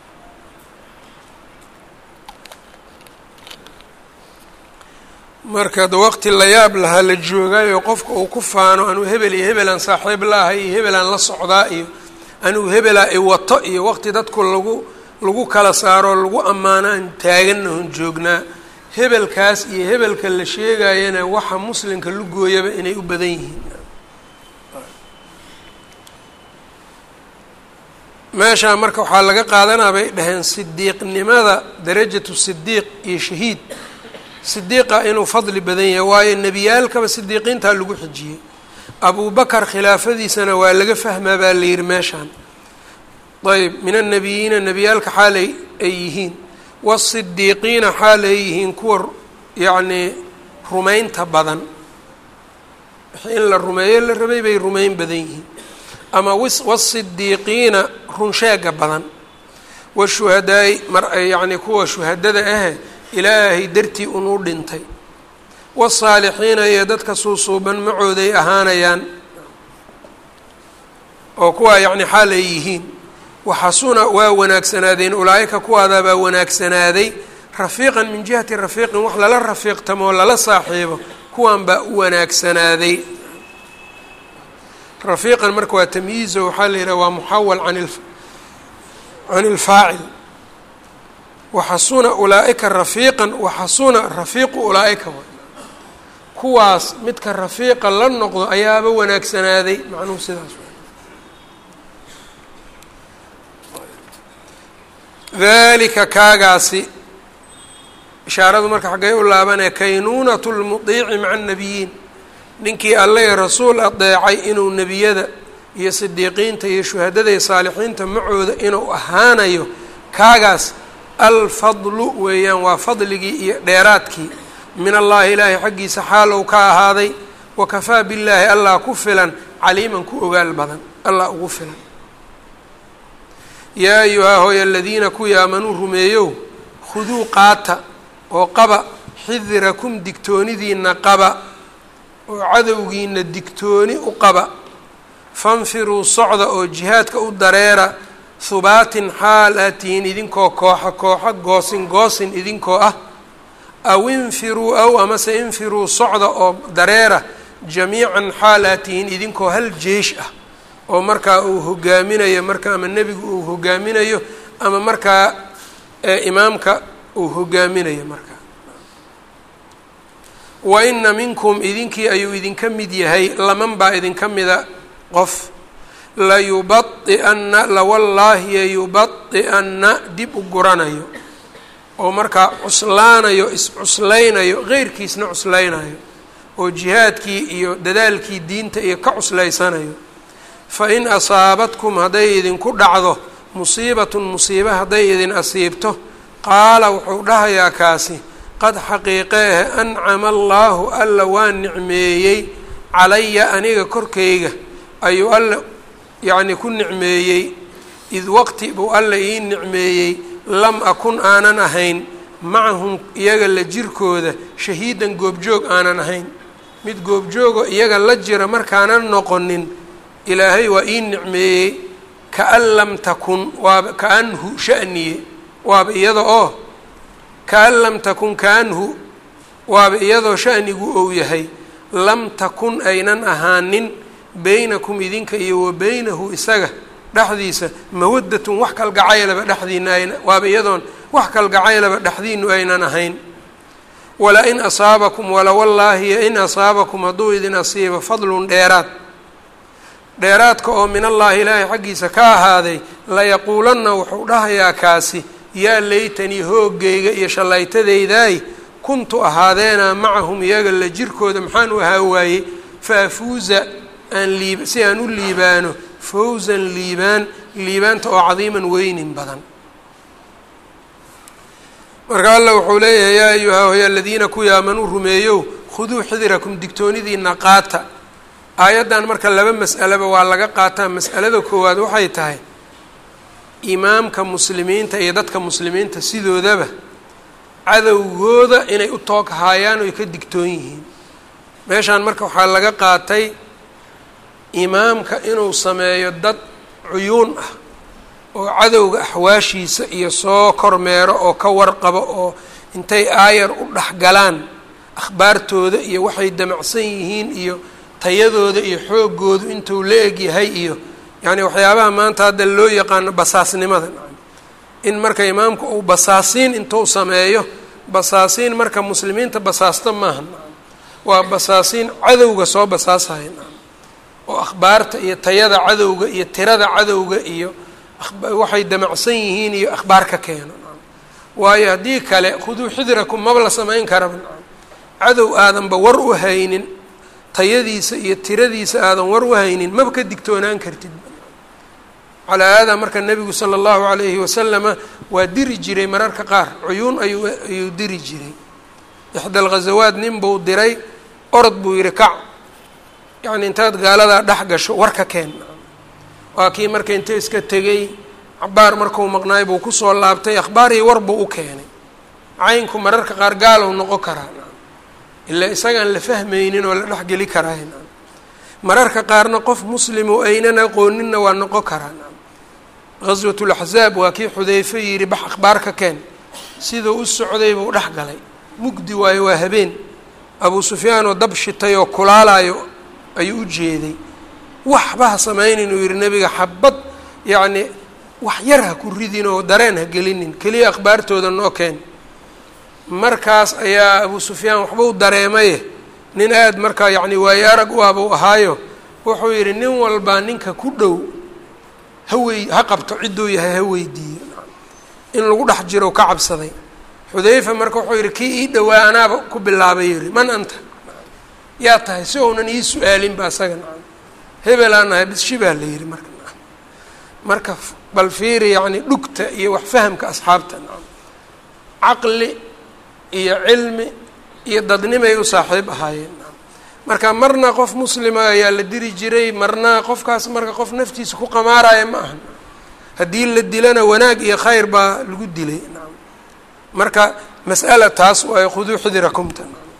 marka da waqti la yaab lahaa la joogaayo qofka uu ku faano anuu hebel iyo hebelaan saaxiib laahay iyo hebelaan la socdaa iyo anuu hebelaa i wato iyo waqti dadku lagu lagu kala saaroo lagu ammaano aan taaganahon joognaa hebelkaas iyo hebelka la sheegayana waxa muslimka lugooyaba inay u badan yihiin meeshaa marka waxaa laga qaadanaa bay dhaheen sidiiqnimada darajatu sidiiq iyo shahiid sidiiqa inuu fadli badan yahay waayo nebiyaalkaba sidiiqiintaa lagu xijiyey abubakar khilaafadiisana waa laga fahmaa baa la yihi meeshaan ayb min annabiyiina nebiyaalka xaalay ay yihiin waasidiiqiina xaal ay yihiin kuwa yacnii rumaynta badan wixii in la rumeeyo la rabay bay rumayn badan yihiin ama wasidiiqiina runsheega badan washuhadaai mar yacnii kuwa shuhadada ahe ilaahay dartii unuu dhintay wasaalixiina iyo dadka suusuuban macooday ahaanayaan oo kuwaa yacni xaal ay yihiin waxasuna waa wanaagsanaadeen ulaa-ika kuwaadaabaa wanaagsanaaday rafiiqan min jihati rafiiqin wax lala rafiiqtamo oo lala saaxiibo kuwan baa u wanaagsanaaday rafiiqan marka waa tamyiizo waxaa la yidhaha waa muxawal an can ilfaacil waxasuna ulaa-ika rafiiqan waxasuna rafiiqu ulaa-ika kuwaas midka rafiiqa la noqdo ayaaba wanaagsanaaday macnuhu sidaas dalika kaagaasi ishaaradu marka xaggay u laabanaya kaynuunatu lmudiici maca annabiyiin ninkii alle rasuul adeecay inuu nebiyada iyo sidiiqiinta iyo shuhadada iyo saalixiinta macooda inuu ahaanayo kaagaas alfadlu weeyaan waa fadligii iyo dheeraadkii min allahi ilaahay xaggiisa xaalow ka ahaaday wakafaa billaahi allah ku filan caliiman ku ogaal badan allah ugu filan yaa ayuhaa hooy aladiina kuwii aamanuu rumeeyow khuduu qaata oo qaba xidirakum digtoonidiina qaba oo cadowgiina digtooni u qaba fanfiruu socda oo jihaadka u dareera hubaatin xaal aad tihiin idinkoo kooxa kooxa goosin goosin idinkoo ah aw infiruu aw amase infiruu socda oo dareera jamiican xaal aad tihiin idinkoo hal jeesh ah oo markaa uu hogaaminayo marka ama nebigu uu hogaaminayo ama markaa imaamka uu hogaaminayo markaa wa ina minkum idinkii ayuu idinka mid yahay laman baa idinka mida qof layubadi'anna lawallaahi yayubadi'anna dib u guranayo oo markaa cuslaanayo is-cuslaynayo qeyrkiisna cuslaynayo oo jihaadkii iyo dadaalkii diinta iyo ka cuslaysanayo fa in asaabadkum hadday idinku dhacdo musiibatun musiibe hadday idin asiibto qaala wuxuu dhahayaa kaasi qad xaqiiqeehe ancama allaahu alla waa nicmeeyey calaya aniga korkayga ayuu alla yacnii ku nicmeeyey id waqti buu alla ii nicmeeyey lam akun aanan ahayn macahum iyaga la jirkooda shahiidan goobjoog aanan ahayn mid goobjoogo iyaga la jira markaanan noqonin ilaahay waa ii nicmeeyey kaan lam takun waaba kaanhu sha'niye waaba iyada oo kaan lam takun kaanhu waaba iyadoo sha'nigu ou yahay lam takun aynan ahaanin beynakum idinka iyo wa beynahu isaga dhexdiisa mawadatun wax kalgacaylaba dhexdiina ayna waaba iyadoon wax kalgacaylaba dhexdiinu aynan ahayn wala in asaabakum walawallaahi in asaabakum hadduu idin asiibo fadlun dheeraad dheeraadka oo min allaahi ilaahay xaggiisa ka ahaaday layaquulanna wuxuu dhahayaa kaasi yaa laytanii hoogayga iyo shallaytadaydaay kuntu ahaadeena macahum iyaga la jirkooda maxaan u ahaa waayey faafuuza aan liib si aan u liibaano fawsan liibaan liibaanta oo cadiiman weynin badan marka alla wuxuu leeyahay yaa ayuha hoy aladiina kuwii aamanuu rumeeyow khuduu xidirakum digtoonidiina qaata aayaddan marka laba mas'aleba waa laga qaataa mas'alada koowaad waxay tahay imaamka muslimiinta iyo dadka muslimiinta sidoodaba cadowgooda inay u toog haayaan oy ka digtoon yihiin meeshaan marka waxaa laga qaatay imaamka inuu sameeyo dad cuyuun ah oo cadowga axwaashiisa iyo soo kormeero oo ka warqabo oo intay aayar u dhexgalaan akhbaartooda iyo waxay damacsan yihiin iyo tayadooda iyo xoogoodu intuu la eg yahay iyo yacni waxyaabaha maanta hadda loo yaqaano basaasnimada in marka imaamku uu basaasiin intuu sameeyo basaasiin marka muslimiinta basaasta maaha waa basaasiin cadowga soo basaasaya oo akhbaarta iyo tayada cadowga iyo tirada cadowga iyo waxay damacsan yihiin iyo akhbaar ka keeno waayo haddii kale khuduu xidirakum maba la samayn karaba cadow aadanba war u haynin tayadiisa iyo tiradiisa aadan war u haynin maba ka digtoonaan kartid calaa haadaa marka nebigu sala allahu calayhi wasalama waa diri jiray mararka qaar cuyuun ayuu ayuu diri jiray ixda alghazawaad nin buu diray orod buu yihi kac yacni intaad gaaladaa dhex gasho warka keen waa kii marka inta iska tegey cabaar markuu maqnaay buu kusoo laabtay akhbaarhii war buu u keenay caynku mararka qaar gaalow noqon karaa ilaa isagaan la fahmaynin oo la dhexgeli karaa mararka qaarna qof muslim oo aynan aqooninna waa noqon karaa ghaswatulaxzaab waa kii xudeyfe yidhi bax akhbaar ka keen siduu u socday buu dhex galay mugdi waayo waa habeen abuu sufyaan oo dab shitay oo kulaalayo ayuu u jeeday waxba ha samaynin uu yidhi nebiga xabad yacni wax yar ha ku ridin oo dareen ha gelinin keliya akhbaartooda noo keen markaas ayaa abuu sufyaan waxba u dareemaye nin aada markaa yacni waayo arag u abuu ahaayo wuxuu yidhi nin walbaa ninka ku dhow hawey ha qabto cidduu yahay ha weydiiyo in lagu dhex jiro ka cabsaday xudayfa marka wuxuu yidhi kii ii dhowaa anaaba ku bilaabay yidhi man anta yaa tahay si ounan ii su-aalinba asaga nacam hebelaan nahay bisshi baa la yidhi marka nacam marka bal fiiri yacni dhugta iyo wax fahamka asxaabta nacam caqli iyo cilmi iyo dadnimay u saaxiib ahaayeen nacam marka marna qof muslima ayaa la diri jiray marna qofkaas marka qof naftiisa ku qamaaraya ma aha haddii la dilana wanaag iyo khayr baa lagu dilay nacam marka mas'ala taas waayo khuduu xidirakumta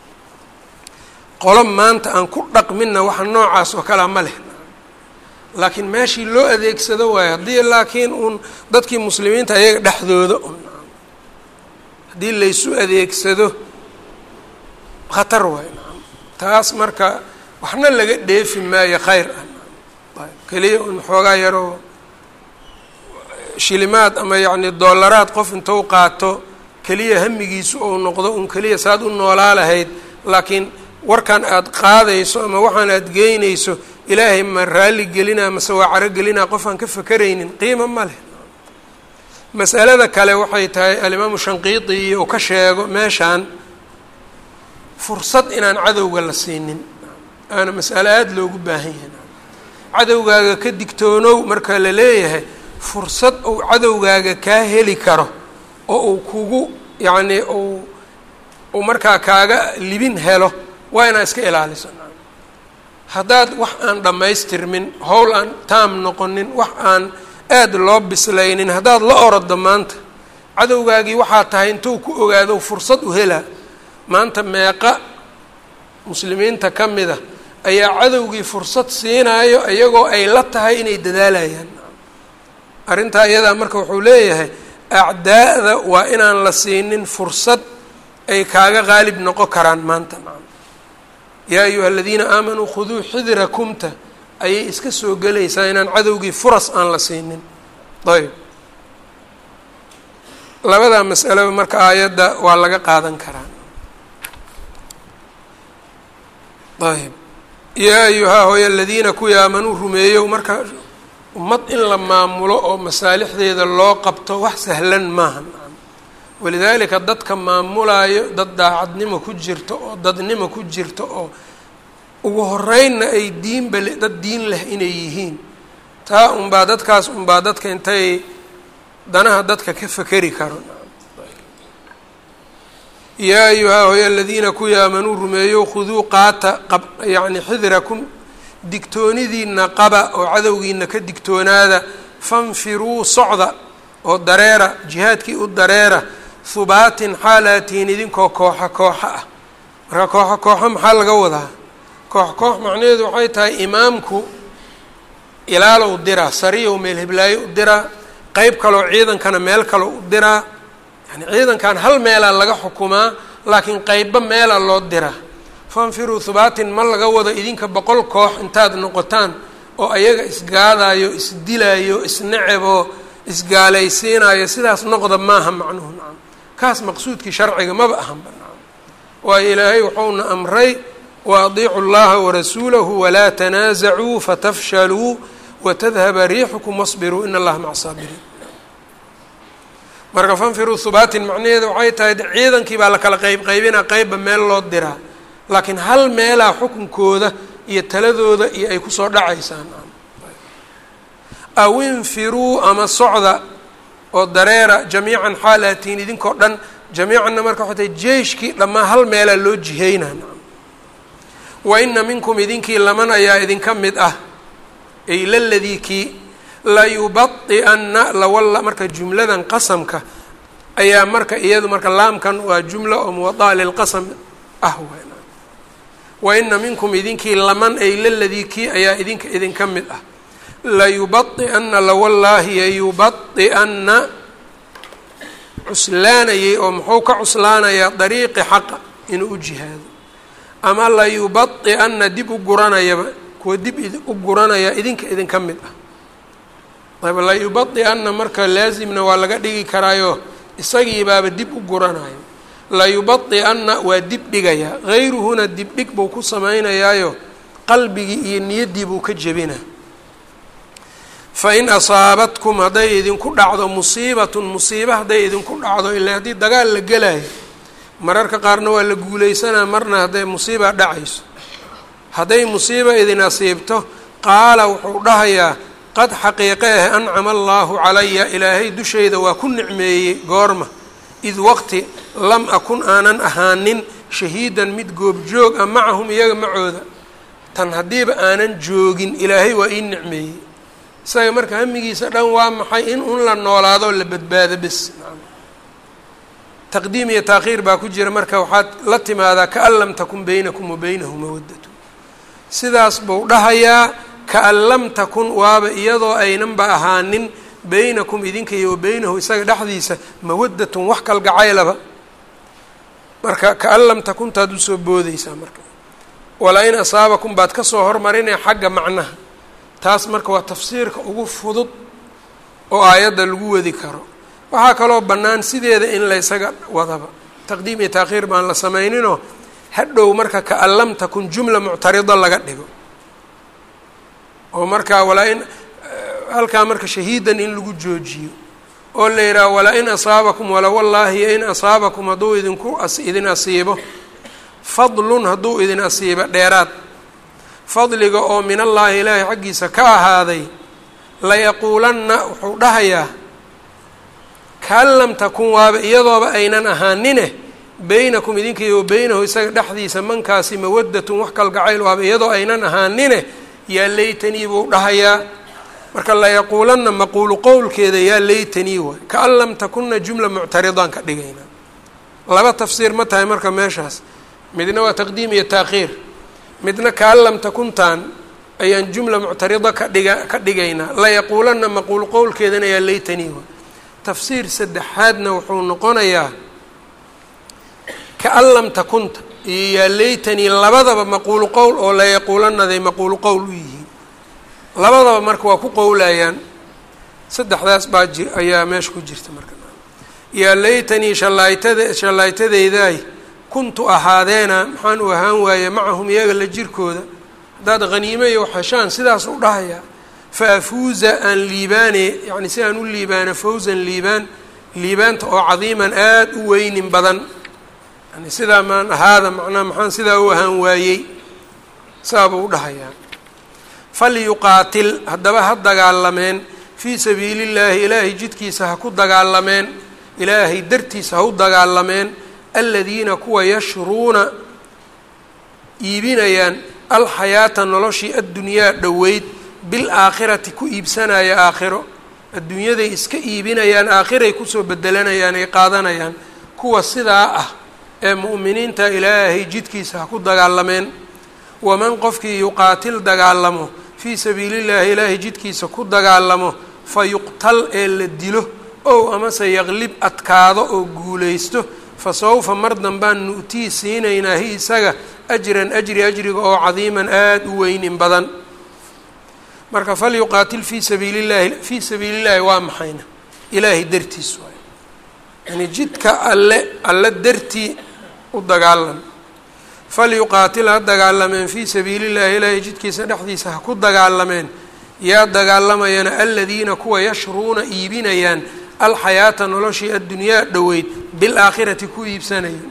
qolo maanta aan ku dhaqminna waxa noocaas oo kalea ma leh laakiin meeshii loo adeegsado waayo haddii laakiin uun dadkii muslimiinta ayaga dhexdooda un haddii laysu adeegsado khatar waayo nacam taas marka waxna laga dheefi maayo khayr ah keliya un xoogaa yaroo shilimaad ama yacni doolaraad qof intou qaato keliya hamigiisu ou noqdo un keliya saad u noolaa lahayd laakiin warkan aada qaadayso ama waxaan aada geynayso ilaahay ma raalli gelinaa mase waa caro gelinaa qof aan ka fakeraynin qiimo ma leh masalada kale waxay tahay alimaamu shanqiiti iyo uu ka sheego meeshaan fursad inaan cadowga la siinin aana mas'alo aada loogu baahan yahay cadowgaaga ka digtoonow marka la leeyahay fursad uu cadowgaaga kaa heli karo oo uu kugu yacnii uu uu markaa kaaga libin helo waa inaad iska ilaaliso haddaad wax aan dhammaystirmin howl aan taam noqonin wax aan aada loo bislaynin haddaad la orodo maanta cadowgaagii waxaa tahay intuu ku ogaado fursad u helaa maanta meeqa muslimiinta ka mida ayaa cadowgii fursad siinaayo iyagoo ay la tahay inay dadaalayaan arrintaa iyadaa marka wuxuu leeyahay acdaa'da waa inaan la siinin fursad ay kaaga qaalib noqon karaan maanta yaa ayuha aladiina aamanuu khuduu xidirakumta ayay iska soo gelaysaa inaan cadowgii furas aan la siinin ayb labadaa mas'alaba marka aayadda waa laga qaadan karaa ayb yaa ayuhaa hooy aladiina kuwii aamanuu rumeeyow marka ummad in la maamulo oo masaalixdeeda loo qabto wax sahlan maaha walidaalika dadka maamulaayo dad daacadnimo ku jirto oo dadnimo ku jirto oo ugu horeynna ay diinba dad diin leh inay yihiin taa unbaa dadkaas unbaa dadka intay danaha dadka ka fekeri karo yaa ayuhaa hoy aladiina kuwii aamanuu rumeeyo khuduu qaata qab yacni xidirakum digtoonidiina qaba oo cadowgiina ka digtoonaada fanfiruu socda oo dareera jihaadkii u dareera hubaatin xaalaatihiin idinkoo kooxa kooxa ah marka kooxo kooxo maxaa laga wadaa koox koox macnaheedu waxay tahay imaamku ilaalow diraa sariyow meel heblaayo u diraa qeyb kaloo ciidankana meel kaloo u diraa yani ciidankan hal meelaa laga xukumaa laakiin qeybba meela loo diraa fanfiruu hubaatin ma laga wado idinka boqol koox intaad noqotaan oo ayaga isgaadayo isdilaayo isnecebo isgaalaysiinayo sidaas noqda maaha macnuhu nacam kaas maqsuudkii sharciga maba ahanba nacam waayo ilaahay wuxuuna amray wa adiicu llaha warasuulahu walaa tanaasacuu fatafshaluu watadhaba riixukum wasbiruu in allaha maca saabiriin marka fanfiruu hubaatin macnaheedu waxay tahay ciidankii baa la kala qeyb qaybinaa qeybba meel loo diraa laakiin hal meelaa xukunkooda iyo taladooda iyo ay kusoo dhacaysaan aw infiruu ama socda oo dareera jamiican xaalatiin idinkoo dhan jamiicanna marka waxay tahay jeyshkii dhammaan hal meelaa loo jihaynaa wa ina minkum idinkii laman ayaa idinka mid ah ay laladii kii layubadi'anna lawalla marka jumladan qasamka ayaa marka iyadu marka laamkan waa jumla oo muwadaa lilqasam ah wa ina minkum idinkii laman ay laladii kii ayaa idinka idinka mid ah layubai'anna lawallaahi yayubai'anna cuslaanayay oo muxuu ka cuslaanayaa dariiqi xaqa inuu u jihaado ama layubai'anna dib u guranayaba kuwa dib u guranaya idinka idinka mid ah ayb layubai'anna marka laasimna waa laga dhigi karaayo isagiibaaba dib u guranayo layubai'anna waa dib dhigayaa hayruhuna dibdhig buu ku samaynayaayo qalbigii iyo niyaddii buu ka jebina fain asaabatkum hadday idinku dhacdo musiibatun musiiba hadday idinku dhacdo ilaa haddii dagaal la gelayo mararka qaarna waa la guuleysanaa marna hadday musiiba dhacayso hadday musiiba idin asiibto qaala wuxuu dhahayaa qad xaqiiqe ah ancama allaahu calaya ilaahay dushayda waa ku nicmeeyey goorma id waqti lam akun aanan ahaanin shahiidan mid goobjoog ah macahum iyaga macooda tan haddiiba aanan joogin ilaahay waa ii nicmeeyey isaga marka hamigiisa dhan waa maxay in un la noolaado la badbaado bes taqdiim iyo taakhiir baa ku jira marka waxaad la timaadaa kaan lam takun baynakum wa baynahu mawadatu sidaas buu dhahayaa kaan lam takun waaba iyadoo aynanba ahaanin baynakum idinka iyo wa beynahu isaga dhexdiisa mawadatun wax kalgacaylaba marka kaan lam takuntaad usoo boodeysaa marka walaa in asaabakum baad kasoo hormarinaya xagga macnaha taas marka waa tafsiirka ugu fudud oo aayadda lagu wadi karo waxaa kaloo bannaan sideeda in la ysaga wadaba taqdiim iyo taakhiir baan la samayninoo hadhow marka kaan lam takun jumla muctarida laga dhigo oo markaa walaa in halkaa marka shahiidan in lagu joojiyo oo la yidhaha walaa in asaabakum wala wallaahi in asaabakum hadduu idinku idin asiibo fadlun hadduu idin asiibo dheeraad fadliga oo min allaahi ilaahay xaggiisa ka ahaaday layaquulanna wuxuu dhahayaa kaan lam takun waaba iyadooba aynan ahaanine beynakum idinka iyo wa beynahu isaga dhexdiisa mankaasi mawadatun wax kalgacayl waaba iyadoo aynan ahaanine yaa laytanii buu dhahayaa marka layaquulanna maquulu qowlkeeda yaa laytanii waay kaan lam takunna jumla muctaridaan ka dhigaynaa laba tafsiir ma tahay marka meeshaas midna waa taqdiim iyo taakhiir midna kaan lam takuntaan ayaan jumla muctarida ka dhiga ka dhigaynaa layaquulanna maquulu qowlkeedana yaa laytanii waay tafsiir saddexaadna wuxuu noqonayaa kaan lam takunta iyo yaa laytanii labadaba maquulu qowl oo layaquulanaday maquulu qowl u yihiin labadaba marka waa ku qowlayaan saddexdaas baa ji ayaa meesha ku jirta marka yaa laytanii shallaaytada shallaaytadeydaay kuntu ahaadeena maxaan u ahaan waaye macahum iyaga la jirkooda haddaad haniimo iyo waxheshaan sidaas u dhahayaa fa afuuza aan liibaane yacni si aan u liibaano fawzan liibaan liibaanta oo cadiiman aada u weynin badan yani sidaa maan ahaada macnaha maxaan sidaa u ahaan waayey saabuu u dhahayaa falyuqaatil haddaba ha dagaalameen fii sabiili llaahi ilaahay jidkiisa ha ku dagaalameen ilaahay dartiisa ha u dagaalameen aladiina kuwa yashruuna iibinayaan alxayaata noloshii addunyaa dhoweyd bilaakhirati ku iibsanaya aakhiro adduunyaday iska iibinayaan aakhiray kusoo bedelanayaan ay qaadanayaan kuwa sidaa ah ee mu'miniinta ilaahay jidkiisa ha ku dagaalameen waman qofkii yuqaatil dagaalamo fii sabiili llaahi ilaahay jidkiisa ku dagaalamo fa yuqtal ee la dilo ow amase yaqlib adkaado oo guulaysto fa sawfa mar danbaan nu'tii siinaynaa hi isaga ajran ajri ajriga oo cadiiman aada u weynin badan marka falyuqaatil fii sabiili llahi fii sabiili llahi waa maxayna ilaahay dartiis waay yani jidka alle alle dartii u dagaalam falyuqaatil ha dagaalameen fii sabiili llahi ilaahay jidkiisa dhexdiisa ha ku dagaalameen yaa dagaalamayana aladiina kuwa yashruuna iibinayaan alxayaata noloshii addunyaa dhoweyd bilaakhirati ku iibsanayeen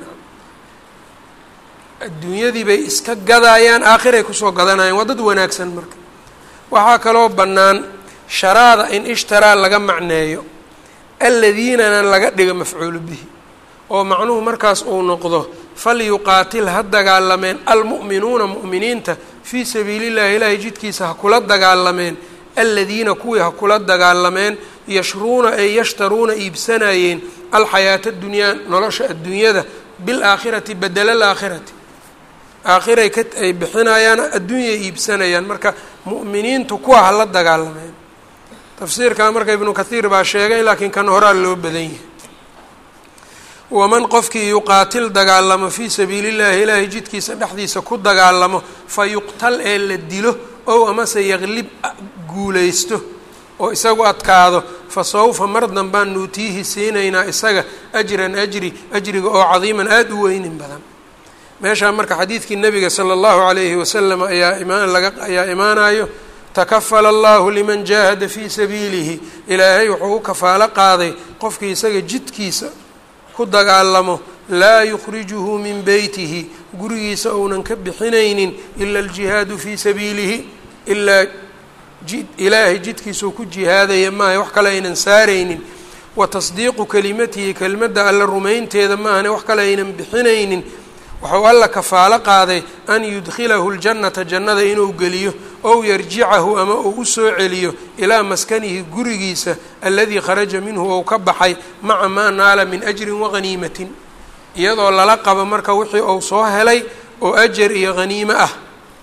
adduunyadii bay iska gadaayaan aakhiray kusoo gadanayaan waa dad wanaagsan marka waxaa kaloo bannaan sharaada in ishtaraa laga macneeyo aladiinana laga dhigo mafcuulu bihi oo macnuhu markaas uu noqdo falyuqaatil ha dagaalameen almu'minuuna mu'miniinta fii sabiili llahi ilaahay jidkiisa ha kula dagaalameen aladiina kuwii ha kula dagaalameen yashruuna ay yashtaruuna iibsanayeen alxayaata adunyaa nolosha adduunyada bilaakhirati badela alaakhirati aakhiray ka ay bixinayaan adduunyay iibsanayaan marka mu'miniintu kuwa hala dagaalameen tafsiirkaa marka ibnu kathiir baa sheegay laakiin kan horaa loo badan yahay waman qofkii yuqaatil dagaalamo fii sabiili llahi ilaahay jidkiisa dhexdiisa ku dagaalamo fa yuqtal ee la dilo ow amase yaqlib guulaysto oo isagu adkaado fa sawfa mar danbaan nuutiihi siinaynaa isaga ajran ajri ajriga oo cadiiman aada u weynin badan meeshaa marka xadiidkii nabiga sala allahu calayhi wasalam ayaa imaan laga ayaa imaanayo takafala allahu liman jaahada fii sabiilihi ilaahay wuxuu u kafaalo qaaday qofkii isaga jidkiisa ku dagaalamo laa yukhrijuhu min beytihi gurigiisa ounan ka bixinaynin ila aljihaadu fii sabiilihi ilaa ilaahay jidkiisuu ku jihaadaya maaha wax kale aynan saaraynin wa tasdiiqu kelimatihi kelimadda alla rumaynteeda maahane wax kale aynan bixinaynin waxau alla kafaalo qaaday an yudkhilahu ljannata jannada inuu geliyo ow yarjicahu ama uu u soo celiyo ilaa maskanihi gurigiisa aladii kharaja minhu ou ka baxay maca maa naala min ajrin waghaniimatin iyadoo lala qabo marka wixii uu soo helay oo ajar iyo haniimo ah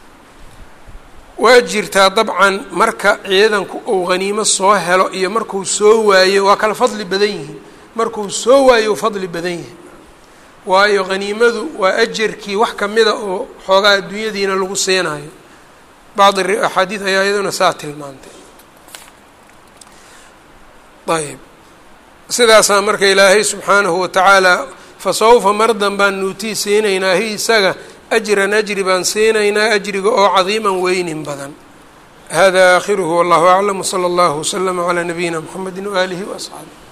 waa jirtaa dabcan marka ciidanku uu haniimo soo helo iyo markuu soo waayo waa kala fadli badan yihiin markuu soo waayo u fadli badan yihin waayo haniimadu waa ajarkii wax kamida oo xoogaa adduunyadiina lagu siinayo bacdi axaadiid ayaa iyaduna saa tilmaantay ayb sidaasaa marka ilaahay subxaanahu watacaala fa sawfa mar dan baan nuutii siinaynaa hi isaga ajran ajri baan siinaynaa ajriga oo cadiiman weynin badan hada aakhiruhu wallahu aclam wsala allahu waslama calaa nabiyina mxamedi waaalihi waasxaabi